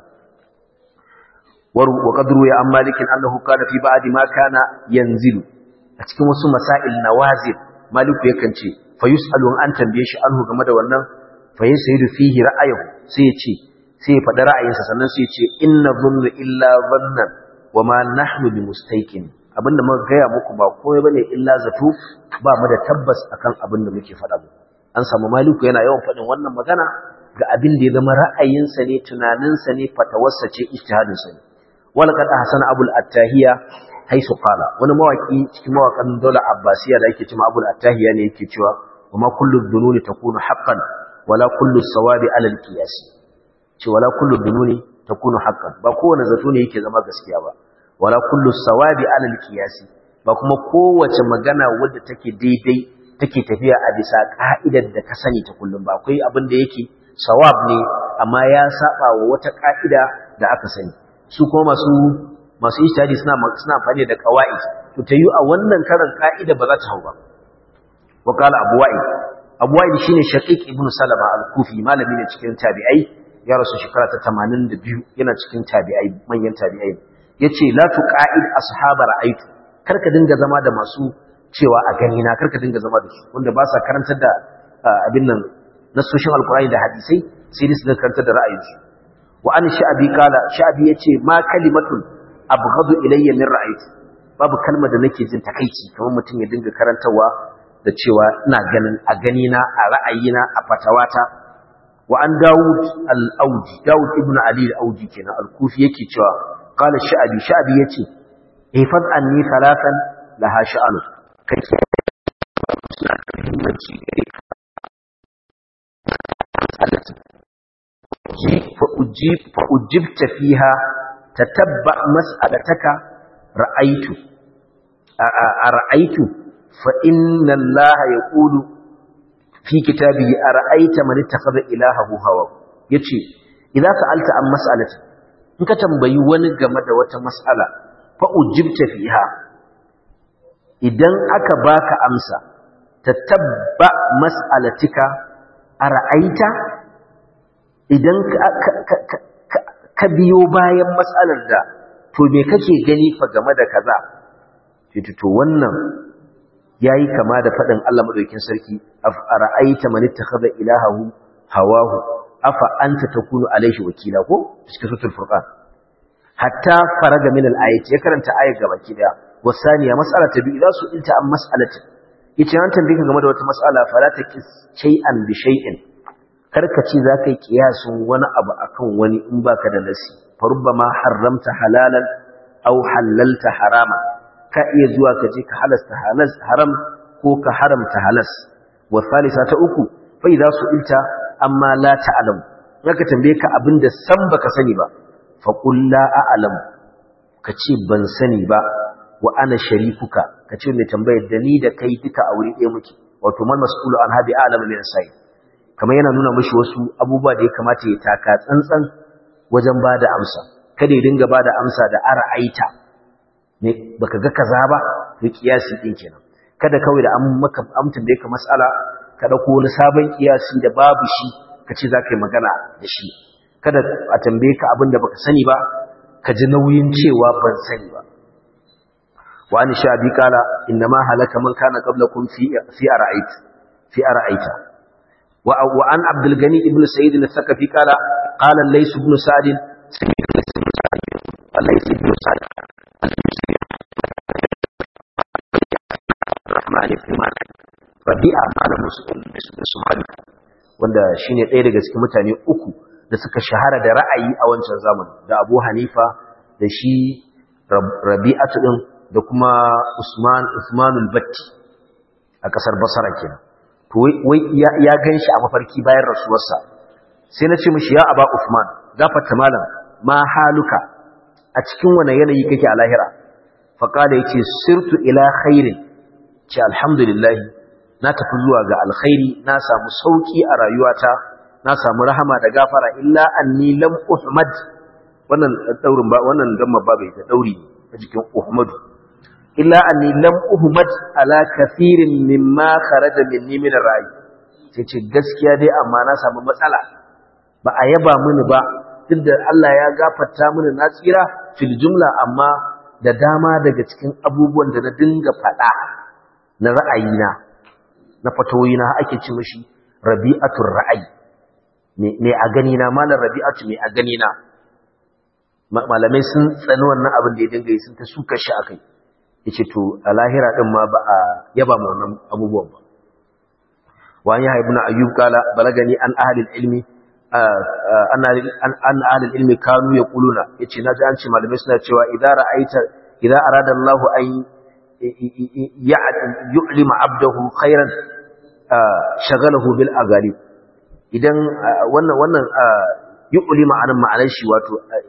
wa qadru ya an malikin annahu kana fi ba'di ma kana yanzilu a cikin wasu masail nawazil maliku yakan ce fa yusalu an tambaye shi anhu game da wannan fa yasaidu fihi ra'ayuhu sai ya ce sai ya faɗi ra'ayinsa sannan sai ya ce inna dhunnu illa dhannan wa ma nahnu bimustayqin abinda muka gaya muku ba komai bane illa zato ba mu da tabbas akan abin da muke faɗa mu an samu maliku yana yawan faɗin wannan magana ga abin da ya zama ra'ayinsa ne tunaninsa ne fatawarsa ce ijtihadinsa ne wala kad ahsana abul attahiya haisu qala wani mawaki cikin mawakan daular abbasiya da yake cewa abul attahiya ne yake cewa kuma kullu dhununi takunu haqqan wala kullu sawabi ala al-qiyas ce wala kullu dhununi takunu haqqan ba kowane zato ne yake zama gaskiya ba wala kullu sawabi ala al-qiyas ba kuma kowace magana wadda take daidai take tafiya a bisa ka'idar da ka sani ta kullum ba akwai abin da yake sawab ne amma ya saba wa wata ka'ida da aka sani su kuma masu masu ijtihadi suna suna amfani da qawaid to tayu a wannan karan ka'ida ba za ta hau ba wa qala abu wa'id abu wa'id shine shaqiq ibn salama al-kufi malami ne cikin tabi'ai ya rasu shekara ta 82 yana cikin tabi'ai manyan tabi'ai yace la tuqa'id ashab ra'aytu karka dinga zama da masu cewa a gani na karka dinga zama da su wanda ba sa karantar da abin nan nasoshin alqur'ani da hadisai sai dai su karantar da ra'ayinsu wa an sha'abi kala sha'abi yace ma kalimatun abghadu ilayya min ra'ayti babu kalmar da nake jin takeici kamar mutum ya dinga karantawa da cewa ina ganin a gani na a ra'ayina a fatawata wa an Dawud al-Auji Dawud ibn Ali al-Auji kenan al-Kufi yake cewa qala sha'abi sha'abi yace ifad anni salatan laha sha'anu kai suna da muhimmanci gare فأجبت فيها تتبع مسألتك رأيت أرأيت فإن الله يقول في كتابه أرأيت من اتخذ إلهه هواه يتشي إذا سألت عن مسألة إنك تنبي ونقمد وتمسألة فأجبت فيها إذن أكباك أمسى تتبع مسألتك أرأيت idan ka biyo bayan matsalar da to me kake gani fa game da kaza to wannan yayi kama da fadin Allah madaukakin sarki ara'aita man ittakhadha ilahahu hawahu afa anta takunu alaihi wakila ko cikin suratul furqan hatta faraga min al-ayati ya karanta ayar gaba ki daya wasaniya mas'ala ta biyu su ilta an mas'alati yace an tambaye ka game da wata mas'ala fala taqis shay'an bi shay'in karka ce za ka yi kiyasun wani abu akan wani in baka da nasi farubba ma haramta halalan au halalta harama ka iya zuwa ka je ka halasta haram ko ka haramta halas wa salisa ta uku fa idza su'ilta amma la ta'lam zaka tambaye ka abin da san baka sani ba fa qul la a'lam ka ce ban sani ba wa ana sharikuka ka ce mai tambayar da ni da kai duka a wuri ɗaya muke wato man mas'ulu an habi a'lam min sai kamar yana nuna mashi wasu abubuwa da ya kamata ya taka tsantsan wajen ba da amsa kada ya dinga ba da amsa da ara aita ne baka ga kaza ba to kiyasi din kenan kada kawai da an maka amtin da yake mas'ala ka dauko wani sabon kiyasi da babu shi ka ce za ka yi magana da shi kada a tambaye ka abin da baka sani ba ka ji nauyin cewa ban sani ba wa an sha bi kala inna ma halaka man kana qablakum fi fi ara'ait fi ara'aita wa wa an abdul gani ibn sa'id al-thaqafi kala qala lays ibn sa'd lays ibn sa'd rahman ibn malik rabi'a qala muslim bismillah wanda shine ɗaya daga cikin mutane uku da suka shahara da ra'ayi a wancan zamani da Abu Hanifa da shi Rabi'atu din da kuma Usman Usmanul Batti a kasar Basra kenan to wai ya ganshi a mafarki bayan rasuwarsa sai na ce mishi ya Aba Usman gafarta malam ma haluka a cikin wani yanayi kake a lahira fa kada yace sirtu ila khairin ce alhamdulillah na tafi zuwa ga alkhairi na samu sauki a rayuwata na samu rahama da gafara illa anni lam uhmad wannan daurin ba wannan gamma ba bai da dauri a jikin uhmad illa anni lam uhmad ala kathirin mimma kharaja minni min ar-ra'i sai ce gaskiya dai amma na samu matsala ba a yaba mini ba duk da Allah ya gafarta mini na tsira fil jumla amma da dama daga cikin abubuwan da na dinga faɗa na ra'ayina na fatawoyina ake ci mishi rabi'atul ra'ayi me a gani na malar rabi'atu me a gani na malamai sun tsani wannan abin da ya dinga yi sun ta suka shi akai yace to a lahira din ma ba a yaba ma wannan abubuwan ba wa ya ibn ayyub kala balagani an ahli ilmi an an ahli ilmi kanu yaquluna yace naji an ce malamai suna cewa idza ra'aita idza arada Allah an yu'lima abdahu khairan shagalahu bil agalib idan wannan wannan yu'li ma'anan ma'anar shi wato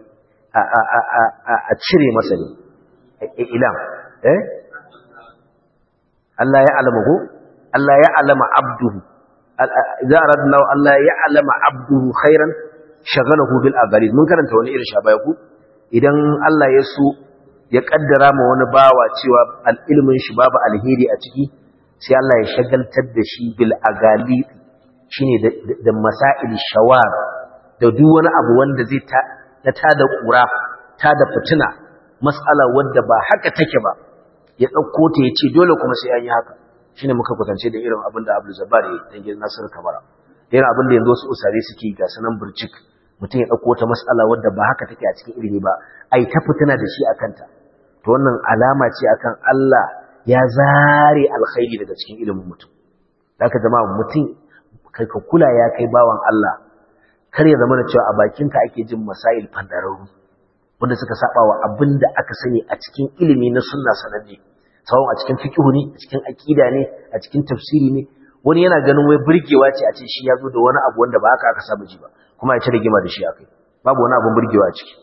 a cire masa ne ilam eh Allah ya alama ko Allah ya alama abduhu idza aradna Allah ya alama abduhu khairan shagalahu bil aghalid mun karanta wani irin shabaya ku idan Allah ya so ya kaddara ma wani bawa cewa al-ilmin shi babu alheri a ciki sai Allah ya shagaltar da shi bil aghalid shine da masail shawar da duk wani abu wanda zai ta ta da kura ta da fitina mas'ala wanda ba haka take ba ya dauko ta yace dole kuma sai an yi haka shine muka kwatance da irin abin da Abdul Jabbar ya dan gidan Nasir Kabara irin abin da yanzu wasu usare suke ga sanan burcik mutum ya dauko ta mas'ala wanda ba haka take a cikin ilimi ba ai ta fitina da shi akan ta to wannan alama ce akan Allah ya zare alkhairi daga cikin ilimin mutum haka jama'a mutum kai ka kula ya kai bawan Allah kar ya zama da cewa a bakinka ake jin masail fandararru wanda suka saba wa abin da aka sani a cikin ilimi na sunna sananne sawon a cikin fiqh ne a cikin aqida ne a cikin tafsiri ne wani yana ganin wai burgewa ce a ce shi ya zo da wani abu wanda ba haka aka saba ji ba kuma ya ci rigima da shi akai babu wani abun burgewa a ciki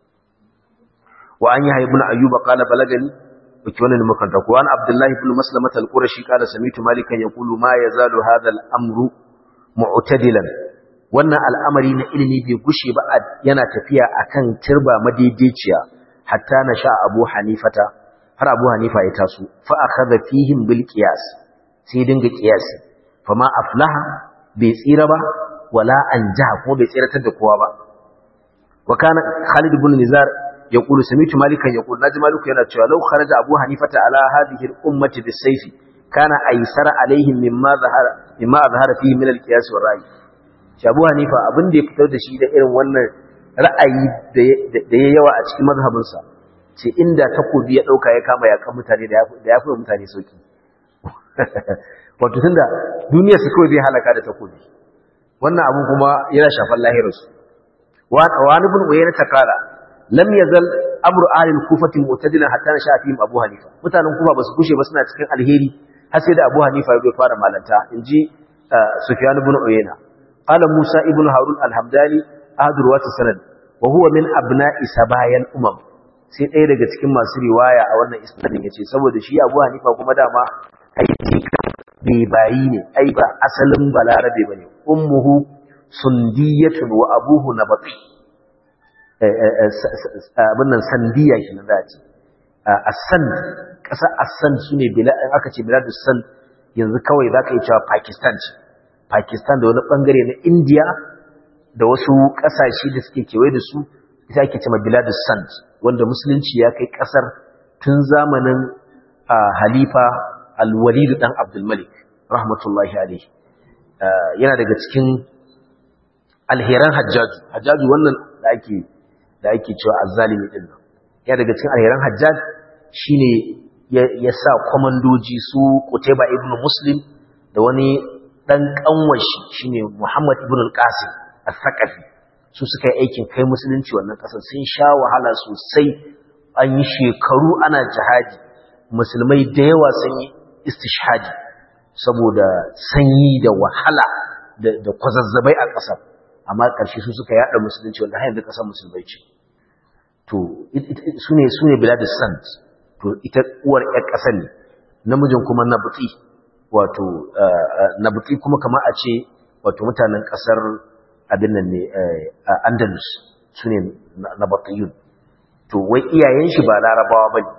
wa an yi ibn ayyub qala balagani wake wannan makanta ko an abdullahi ibn maslamah al-qurashi qala samitu malikan yaqulu ma yazalu hadha al-amru mu'tadilan wannan al'amari na ilimi bai gushe ba yana tafiya akan turba madaidaiciya hatta na sha abu hanifata har abu hanifa ya taso fa akhadha fihim bil qiyas sai dinga qiyasi fa ma aflaha bai tsira ba wala anja ko bai tsiratar da kowa ba wa kana khalid ibn nizar yaqulu sami'tu malikan yaqulu naji maliku yana cewa law kharaja abu hanifata ala hadhihi al ummati bis sayfi kana aysara alaihim mimma zahara mimma azhara fihi min al qiyas wa ra'i Shabu Hanifa abin da ya fitar da shi da irin wannan ra'ayi da ya yawa a cikin mazhabinsa ce inda takobi ya ɗauka ya kama yakan mutane da ya fi mutane sauki wato tunda duniyar su kawai zai halaka da takobi wannan abu kuma yana shafan lahirarsu wani bin uyayna ta kara lam yazal amru ahli al-kufati mu'tadilan hatta na shafi abu hanifa mutanen kufa basu kushe ba suna cikin alheri har sai da abu hanifa ya fara malanta inji sufyan ibn uyayna قال موسى ابن هارون الحمداني أحد رواة السند وهو من أبناء سبايا الأمم sai ɗaya daga cikin masu riwaya a wannan isnadin yace saboda shi Abu Hanifa kuma dama ai bai bayi ne ai ba asalin balarabe bane ummuhu sundiyatun wa abuhu nabati abin nan sandiya shi na zaci asan ƙasa asan sune bila aka ce biladus san yanzu kawai zaka yi cewa Pakistan ce Pakistan da wani bangare na India da wasu kasashe da suke kewaye da su ita ake cewa biladus sand wanda musulunci ya kai kasar tun zamanin halifa al-walid dan abdul malik rahmatullahi alaihi yana daga cikin alheran hajjaju hajjaju wannan da ake da ake cewa azzalimi din nan yana daga cikin alheran hajjaj shine ya sa komandoji su Qutayba ibn Muslim da wani dan kanwashi shine Muhammad ibn al-Qasim al-Thaqafi su suka yi aikin kai musulunci wannan kasar sun sha wahala sosai an yi shekaru ana jihadi musulmai da yawa sun yi istishhadi saboda sanyi da wahala da kwazazzabai a kasar amma ƙarshe su suka yada musulunci wanda har yanzu kasar musulmai ce to sune sune biladus sant to ita uwar ƴar ƙasar ne namijin kuma nabuti wato nabuti kuma kamar a ce wato mutanen ƙasar abin nan ne andalus su ne nabatiyun to wai iyayen shi ba larabawa ba ne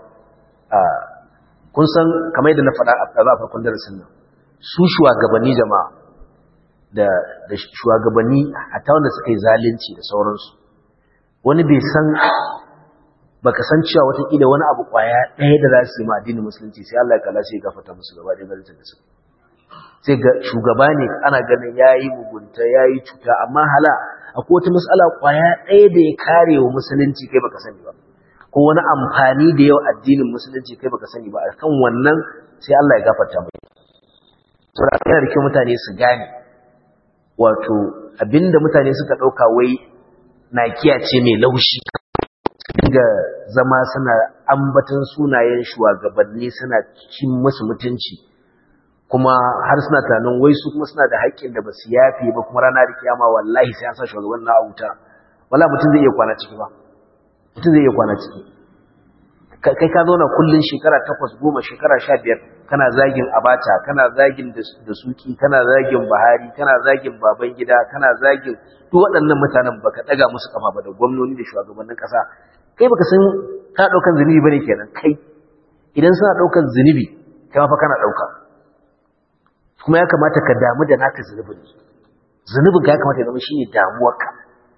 kun san kamar yadda na faɗa a ɗaza a farkon darasin nan su shugabanni jama'a da shugabanni hatta wanda suka yi zalunci da sauransu wani bai san baka san cewa watakila wani abu kwaya ɗaya da za su yi ma addinin musulunci sai Allah ya kalla sai ya gafarta musu gaba ɗaya garin da su sai ga shugaba ne ana ganin yayi mugunta yayi cuta amma hala akwai wata mas'ala kwaya ɗaya da ya kare wa musulunci kai baka sani ba ko wani amfani da yau addinin musulunci kai baka sani ba akan wannan sai Allah ya gafarta mai saboda yana da kyau mutane su gane wato abinda mutane suka ɗauka wai nakiya ce mai laushi dinga zama suna ambatan sunayen shugabanni suna cin musu mutunci kuma har suna tunanin wai su kuma suna da haƙƙin da basu yafe ba kuma rana da kiyama wallahi sai an sa shugaban na wuta wala mutum zai iya kwana ciki ba mutum zai iya kwana ciki kai ka zauna kullun shekara takwas goma shekara sha biyar kana zagin abata kana zagin da suki kana zagin bahari kana zagin baban gida kana zagin duk waɗannan mutanen baka ɗaga musu kafa ba da gwamnoni da shugabannin ƙasa kai baka san kana daukan zunubi bane kenan kai idan suna daukan zunubi kai ma fa kana dauka kuma ya kamata ka damu da naka zunubin zunubin ka ya kamata ya zama shine damuwarka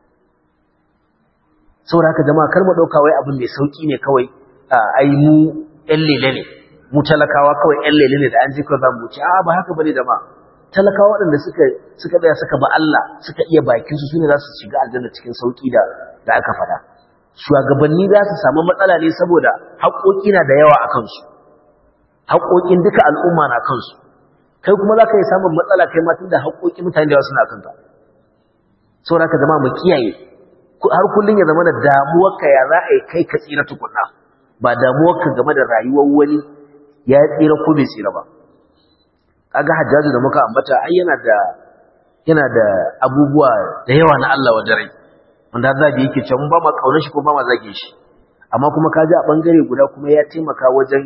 saboda haka jama'a kar mu dauka wai abin mai sauki ne kawai ai mu ƴan lele ne mu talakawa kawai ƴan lele ne da an ji kawai za mu ci a ba haka bane jama'a talakawa waɗanda suka suka tsaya suka ba Allah suka iya bakin su sune za su shiga aljanna cikin sauki da da aka faɗa shugabanni za su samu matsala ne saboda haƙoƙi na da yawa a kansu haƙoƙin duka al'umma na kansu kai kuma za ka yi samun matsala kai ma tunda haƙoƙi mutane da yawa suna kanka saboda ka zama mu kiyaye har kullum ya zama da damuwarka ya za a yi kai ka tsira tukunna ba damuwarka game da rayuwar wani ya tsira ko bai tsira ba kaga hajjaju da muka ambata ai yana da yana da abubuwa da yawa na Allah wa dare wanda zabi yake cewa mun ba ma kaunar shi ko ba ma zage shi amma kuma kaji a bangare guda kuma ya taimaka wajen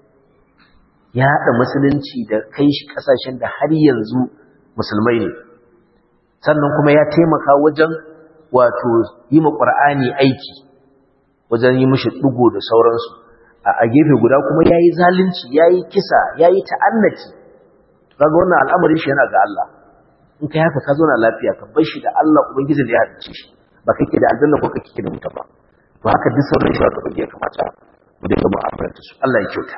yaɗa musulunci da kai shi kasashen da har yanzu musulmai ne sannan kuma ya taimaka wajen wato yi ma qur'ani aiki wajen yi mishi dugo da sauransu a gefe guda kuma yayi zalunci yayi kisa yayi ta'annati kaga wannan al'amarin shi yana ga Allah in kai haka ka zauna lafiya ka bar shi da Allah ubangiji da ya halice shi ba kake da aljanna ko kake da wuta ba to haka duk sauran shi ka ya kamata mu dinga mu'amalanta su Allah ya kyauta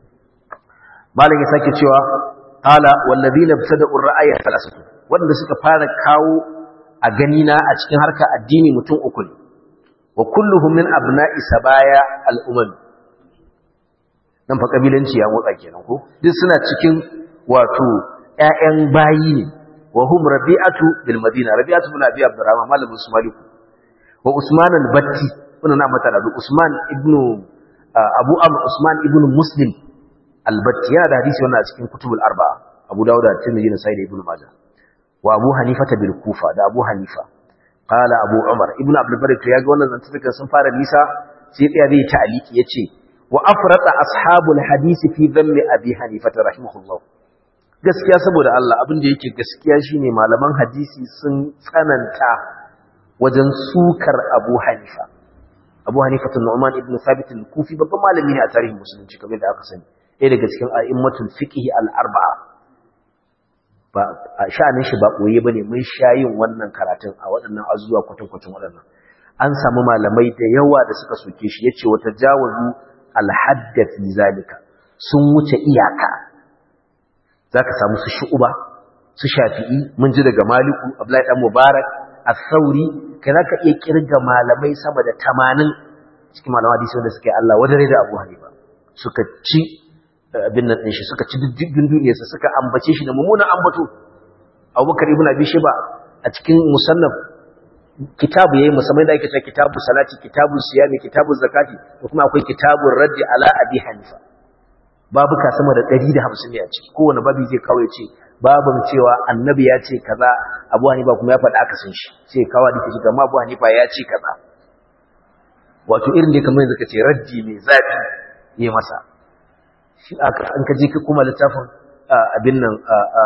malam ya sake cewa qala wallazina btada'u ar-ra'aya thalathatu wanda suka fara kawo a gani na a cikin harkar addini mutum uku ne wa kulluhum min abna'i sabaya al-umam nan fa kabilanci ya motsa kenan ko duk suna cikin wato ƴaƴan bayi ne wa hum rabi'atu bil madina rabi'atu bin abi abdurrahman malamin su maliku wa usman al-batti wannan na mata da usman ibnu abu amr usman ibnu muslim al-batti yana da hadisi wannan a cikin kutubul arba'a abu dawud da tirmidhi da sahih ibnu majah wa abu hanifa bil kufa da abu hanifa qala abu umar ibnu abdul barik ya ga wannan zantukan sun fara nisa sai tsaya zai ta'aliki yace wa afrata ashabul hadisi fi dhammi abi hanifa rahimahullah gaskiya saboda Allah abin da yake gaskiya shine malaman hadisi sun tsananta wajen sukar Abu Hanifa Abu Hanifa Nu'man ibn Thabit al-Kufi babban malami ne a tarihin musulunci kamar da aka sani ɗaya daga cikin a'immatul fiqh al-arba'a ba a sha'anin shi ba koye bane mun sha yin wannan karatun a waɗannan azuwa kwatankwacin waɗannan an samu malamai da yawa da suka soke shi yace wata jawazu alhadda fi zalika sun wuce iyaka zaka samu su shu'uba su shafi'i mun ji daga maliku abdullahi dan mubarak as-sauri kai zaka iya kirga malamai sama da 80 cikin malaman hadisi wanda suke Allah wadare da Abu Hanifa suka ci abin nan shi suka ci diddigin duniyarsa suka ambace shi da mummunan ambato Abubakar ibn Abi Shayba a cikin musannaf kitabu yayi musamman da ake cewa kitabu salati kitabu siyami kitabu zakati da kuma akwai kitabu raddi ala Abi Hanifa babuka sama da 150 ne a ciki kowane babu zai kawo ya ce babin cewa annabi ya ce kaza Abu Hanifa kuma ya faɗa aka san shi sai kawo da shi kamar Abu Hanifa ya ce kaza wato irin da kamar yanzu kace raddi mai zafi yi masa shi aka an ka je kuma littafin abin nan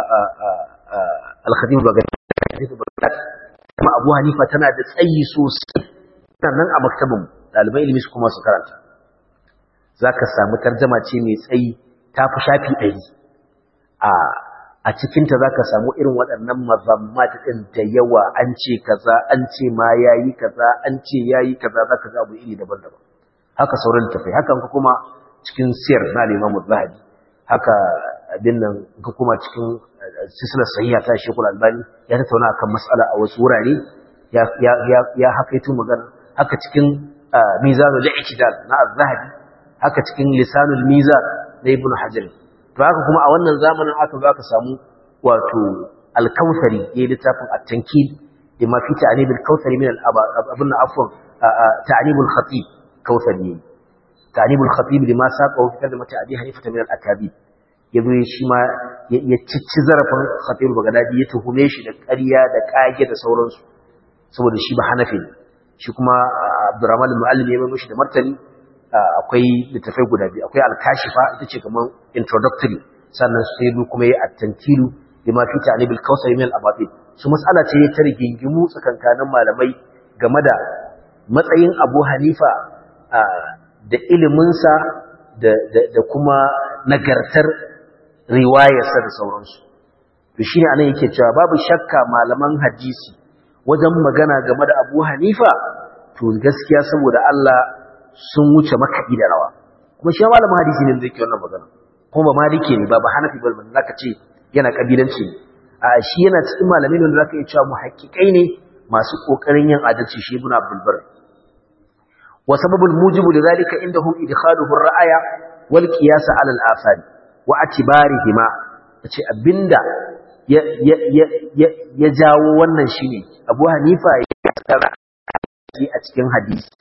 al-khatib bagdad kuma Abu Hanifa tana da tsayi sosai sannan a maktabin dalibai ilimi su kuma su karanta zaka samu tarjuma ce mai tsayi ta fi shafi 100 a a cikinta za ka samu irin waɗannan mazammat ɗin da yawa an ce kaza an ce ma ya yi kaza an ce ya yi kaza za ka ga abu iri daban-daban haka sauran tafai haka ka kuma cikin siyar na limamu zahabi haka abin nan ka kuma cikin sisilar sahiha ta shekul albani ya tattauna akan matsala a wasu wurare ya haka yi magana haka cikin mizanul i'tidal na az-zahabi haka cikin lisanul mizan na ibnu hajar to haka kuma a wannan zamanin aka zo aka samu wato al-kautsari yayin littafin at-tankil da ma fi ta'nib al-kautsari min al-abun afwan ta'nib al-khatib kautsari ta'nib al-khatib lima saqa fi kalmati abi hanifa min al-akabid yazo shi ma ya cicci zarafin khatib bagadadi ya tuhume shi da ƙarya da kage da sauransu saboda shi ba hanafi ne shi kuma abdurrahman al-muallim ya mai mishi da martani akwai littafai guda biyu akwai alkashifa ita ce kamar introductory sannan sai kuma yi attankilu da ma fi ta'lib al-kawsari min al-abatil su mas'ala ce ta rigingimu tsakankanin malamai game da matsayin Abu Hanifa da iliminsa da da kuma nagartar riwayarsa da sauransu to shine anan yake cewa babu shakka malaman hadisi wajen magana game da Abu Hanifa to gaskiya saboda Allah sun wuce makaɗi da rawa kuma shi malamin hadisi ne zai ke wannan magana kuma ba maliki ne ba ba hanafi ba za ka ce yana kabilanci ne a shi yana cikin malamai wanda za ka iya cewa muhakkikai ne masu ƙoƙarin yin adalci shi ibn abdul bar wa sababul mujibu da zalika indahum idkhaluhu ar-ra'aya wal qiyas 'ala al-athari wa atibarihima yace abinda ya ya ya ya jawo wannan shine Abu Hanifa ya tsara a cikin hadisi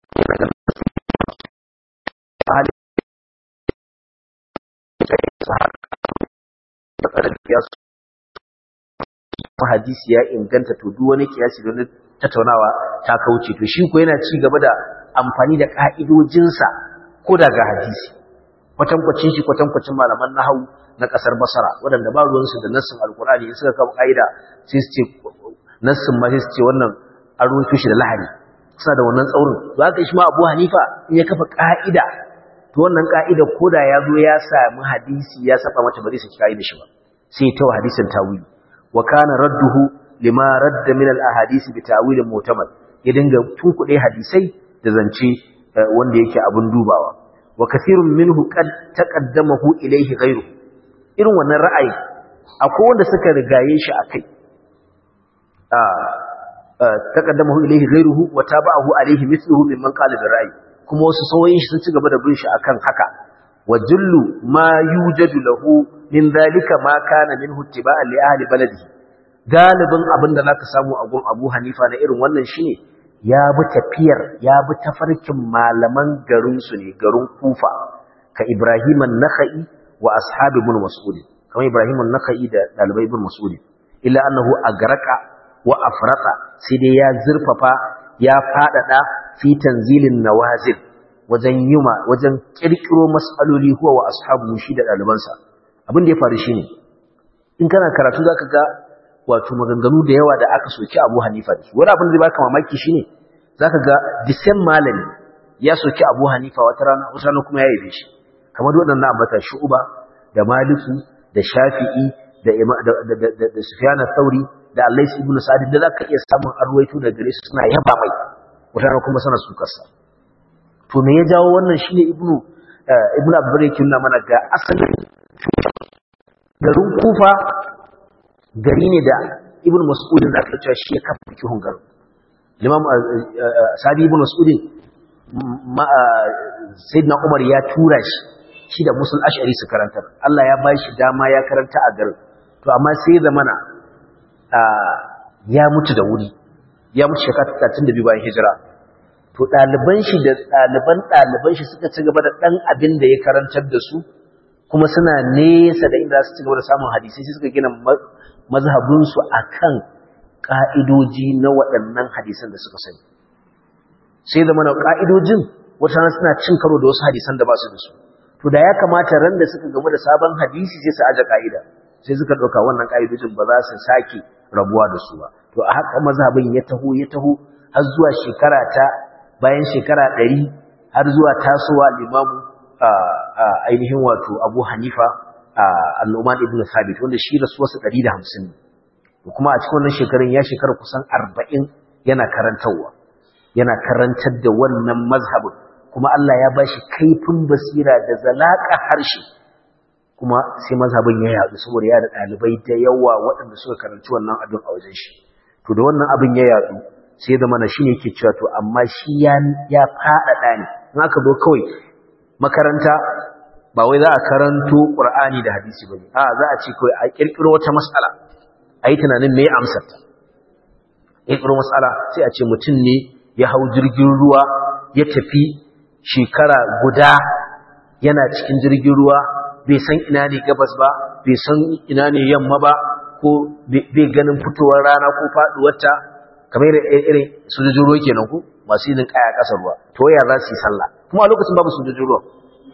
hadisi ya inganta to duk wani kiyasi don tattaunawa ta kauce to shi ko yana ci gaba da amfani da ka'idojinsa ko daga hadisi kwatankwacin shi kwatankwacin malaman nahawu na kasar basara waɗanda ba ruwansu da nassin alkurani in suka kawo ka'ida sai su ce nassin ma sai su ce wannan an ruwaito shi da lahani suna da wannan tsaurin za ka shi ma abu hanifa in ya kafa ka'ida to wannan ka'ida ko da ya zo ya sami hadisi ya saba mata ba zai saki ka'ida shi ba sai ta wa hadisin tawili wa kana radduhu lima radda min al-ahadisi bi ta'wilin mu'tamad ya dinga tunkuɗe hadisai da zance wanda yake abun dubawa wa kathirun minhu qad taqaddamahu ilayhi ghayru irin wannan ra'ayi akwai wanda suka rigaye shi akai taqaddamahu ilayhi ghayruhu wa tabahu alayhi mithluhu mimman qala bi ra'yi kuma wasu sauyin shi sun ci gaba da bin shi akan haka wa jullu ma yujadu lahu min dhalika ma kana minhu ittiba'an li ahli baladihi galibin abin da zaka samu a gun Abu Hanifa na irin wannan shine ya bi tafiyar ya bi tafarkin malaman garin su ne garin Kufa ka Ibrahim an-Nakhai wa ashabi ibn Mas'ud kamar Ibrahim an-Nakhai da dalibai ibn Mas'ud illa annahu agraqa wa afraqa sai dai ya zurfafa ya fadada fi tanzilin nawazil wajen yuma wajen kirkiro mas'aloli huwa wa ashabu shi da dalibansa abin da ya faru shine in kana karatu zaka ga wato maganganu da yawa da aka soki Abu Hanifa da su wani abin da zai baka mamaki shine zaka ga the same malami ya soki Abu Hanifa wata rana wata rana kuma ya yabe shi kamar waɗannan ambata Shu'ba da Maliku da Shafi'i da da da, da, da Sufyan al-Thawri da Allah ibn Sa'd da zaka iya samun arwaito da gare su suna yaba mai wata rana kuma sana sukarsa to me ya jawo wannan shine ibnu ibnu abdur yake nuna mana ga asalin garin kufa gari ne da ibnu mas'ud da aka cewa shi ya kafa fikihun garin limam sabi ibnu mas'ud sayyidina umar ya tura shi shi da musul ash'ari su karantar Allah ya bashi dama ya karanta a garin to amma sai zamana ya mutu da wuri ya mutu shekara 32 bayan hijira to ɗaliban shi da ɗaliban ɗaliban shi suka ci gaba da ɗan abin da ya karantar da su kuma suna nesa da inda su ci gaba da samun hadisi sai suka gina mazhabinsu a kan ƙa'idoji na waɗannan hadisan da suka sani sai da mana ƙa'idojin wata rana suna cin karo da wasu hadisan da ba su da su to da ya kamata ran da suka gamu da sabon hadisi sai su aje ƙa'ida sai suka ɗauka wannan ƙa'idojin ba za su sake rabuwa da su ba to a haka mazhabin ya taho ya taho har zuwa shekara ta bayan shekara ɗari har zuwa tasowa limamu ainihin wato abu hanifa al'umman ibn sabit wanda shi rasuwarsa ɗari da hamsin ne kuma a cikin wannan shekarun ya shekara kusan arba'in yana karantarwa yana karantar da wannan mazhabin kuma Allah ya ba shi kaifin basira da zalaƙa harshe kuma sai mazhabin ya yaɗu saboda ya da ɗalibai da yawa waɗanda suka karanci wannan abin a wajen shi to da wannan abin ya yaɗu sai da mana shine yake cewa to amma shi ya ya faɗaɗa ne in aka zo kawai makaranta ba wai za a karanto Qur'ani da hadisi bane a za a ce kawai a kirkiro wata mas'ala ayi tunanin me amsar ta kirkiro mas'ala sai a ce mutum ne ya hau jirgin ruwa ya tafi shekara guda yana cikin jirgin ruwa bai san ina ne gabas ba bai san ina ne yamma ba ko bai ganin fitowar rana ko faduwarta kamar irin sojojin ruwa kenan ku masu yin kaya kasar ruwa to ya za su yi sallah kuma a lokacin babu sojojin ruwa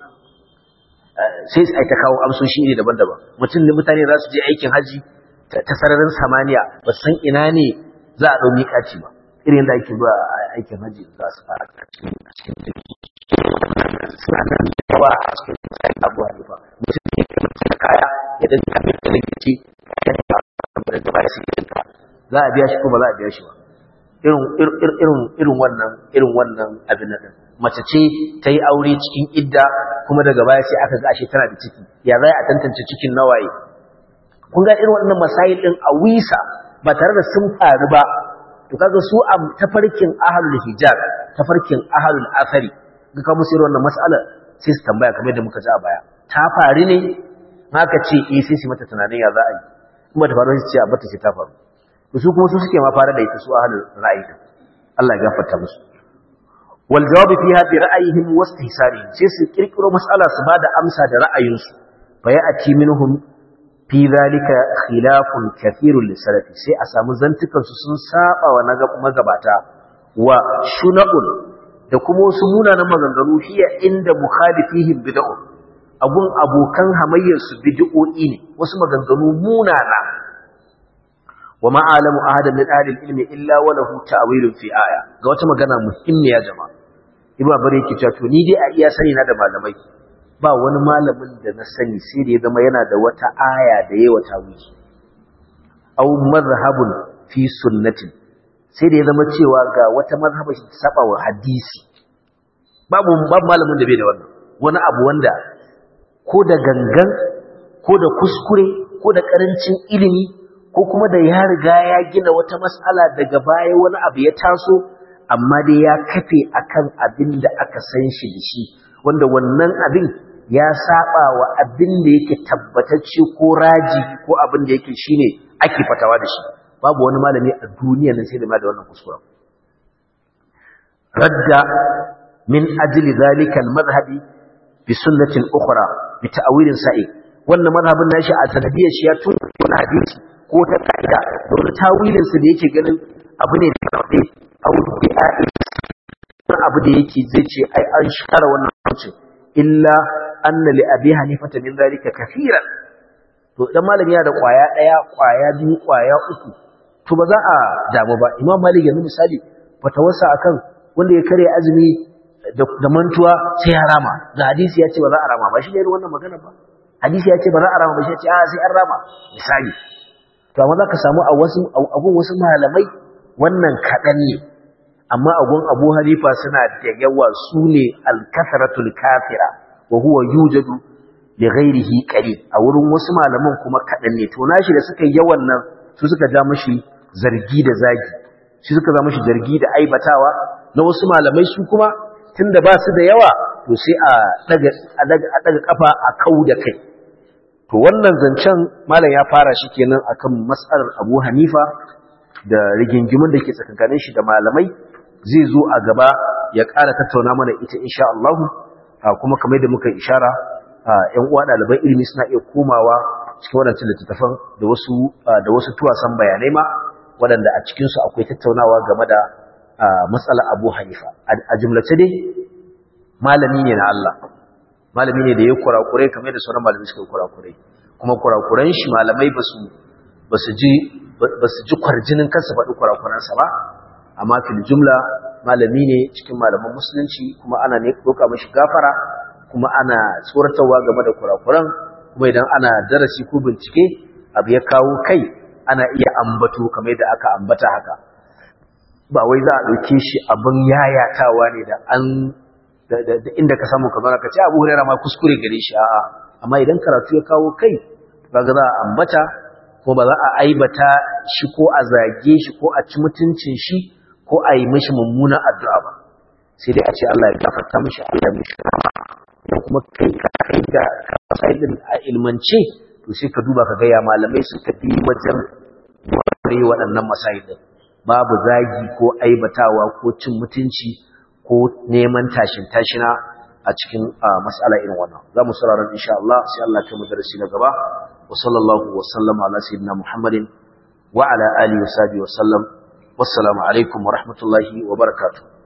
sai ai ta kawo amsoshi ne daban-daban mutum ne mutane za su je aikin haji ta sararin samaniya ba san ina ne za a ɗau miƙaci ba irin da ake zuwa aikin haji za su fara cikin jirgi suna nan da yawa a cikin tsarin abuwa ne ba mutum ne ke mutum da kaya ya dinka mai da rikici ya dinka abu da gaba da su dinka za a biya shi ko ba za a biya shi ba irin wannan irin wannan abin nan mace ce ta yi aure cikin idda kuma daga baya sai aka ga ashe tana da ciki ya za a tantance cikin nawaye kun ga irin wannan masail din a wisa ba tare da sun faru ba to kaga su a tafarkin ahlul hijab tafarkin ahlul athari ga ka musu wannan mas'alar sai su tambaya kamar da muka ji a baya ta faru ne haka ce eh sai su mata tunanin ya za a yi kuma ta faru sai ce a bata sai ta faru su kuma su suke ma fara da ita su ahlul ra'ayi Allah ya gafarta musu wal jawabi fiha bi ra'ayihim wa istihsanihim sai su kirkiro mas'ala su bada amsa da ra'ayinsu fa ya'ti minhum fi zalika khilafun kathirun lisalafi sai a samu zantukan su sun saba wa magabata wa shuna'un da kuma wasu munanan maganganu hiya inda mukhalifihim bid'u abun abokan hamayyar su bid'o'i ne wasu maganganu munana wa ma alamu ahadan min ahli ilmi illa wa lahu ta'wilun fi aya ga wata magana muhimmiya jama'a ibnu abari yake cewa to ni dai a iya sani na da malamai ba wani malamin da na sani sai da ya zama yana da wata aya da yayi wata wiki aw madhhabun fi sunnatin sai da ya zama cewa ga wata mazhaba shi saba wa hadisi babu babu malamin da bai da wannan wani abu wanda ko da gangan ko da kuskure ko da karancin ilimi ko kuma da ya riga ya gina wata mas'ala daga baya wani abu ya taso amma dai ya kafe akan abin da aka san shi da shi wanda wannan abin ya saba wa abin da yake tabbatacce ko raji ko abin da yake shine ake fatawa da shi babu wani malami a duniya nan sai da ma da wannan kuskuren radda min ajli zalika al-madhhabi bi sunnatin ukhra bi ta'wilin sa'i wannan madhhabin nashi a sanadiyar shi ya tun wani hadisi ko ta kaida don tawilin sa da yake ganin abu ne da kawai a wurin da abu da yake zai ce ai an share wannan hukuncin illa anna li abi hanifata min zalika kafiran to dan malami yana da kwaya daya kwaya biyu kwaya uku to ba za a damu ba imam malik yanzu misali fatawarsa akan wanda ya kare azumi da mantuwa sai ya rama da hadisi ya ce ba za a rama ba shi ne wannan magana ba hadisi ya ce ba za a rama ba shi ya ce a sai an rama misali to amma za ka samu a wasu abun wasu malamai wannan kaɗan ne amma agun abu hanifa suna da yawa su ne alkasaratul kafira wa huwa yujadu li ghairihi qali a wurin wasu malaman kuma kadan ne to nashi da suka yawan nan su suka ja mishi zargi da zagi shi suka za mishi zargi da aibatawa na wasu malamai su kuma tunda ba su da yawa to sai a daga a daga a daga kafa a kau da kai to wannan zancen malam ya fara shi kenan akan mas'alar Abu Hanifa da rigingimin da ke tsakankanin shi da malamai zai zo a gaba ya ƙara tattauna mana ita insha Allah kuma kamar da muka ishara ƴan uwa ɗaliban ilimi suna iya komawa cikin waɗancan littattafan da wasu da wasu tuwasan bayanai ma waɗanda a cikin su akwai tattaunawa game da matsalar Abu Hanifa a jumlace dai malami ne na Allah malami ne da ya kurakurai kamar da sauran malamai suka kurakurai kuma kurakuran shi malamai basu basu ji basu ji kwarjinin kansa faɗi kurakuransa ba amma fil jumla malami ne cikin malaman musulunci kuma ana ne doka mashi gafara kuma ana tsoratarwa game da kurakuran kuma idan ana darasi ko bincike abu ya kawo kai ana iya ambato kamar da aka ambata haka ba wai za a ɗauke shi abin yayatawa ne da an da inda ka samu kamar ka ce abu hurera ma kuskure gare shi a'a amma idan karatu ya kawo kai ba za a ambata ko ba za a aibata shi ko a zage shi ko a ci mutuncin shi ko a yi mishi mummunan addu'a ba sai dai a ce Allah ya gafarta mishi Allah ya mishi da kuma kai ka kai da kasaidin a ilmance to sai ka duba ka ga ya malamai suka bi wajen ware waɗannan masaidin babu zagi ko aibatawa ko cin mutunci ko neman tashin tashina a cikin mas'ala irin wannan za mu saurara insha Allah sai Allah ya mu darasi na gaba wa sallallahu wa sallama ala sayyidina Muhammadin wa ala alihi wa sahbihi wa sallam wassalamu alaikum wa rahmatullahi wa barakatuh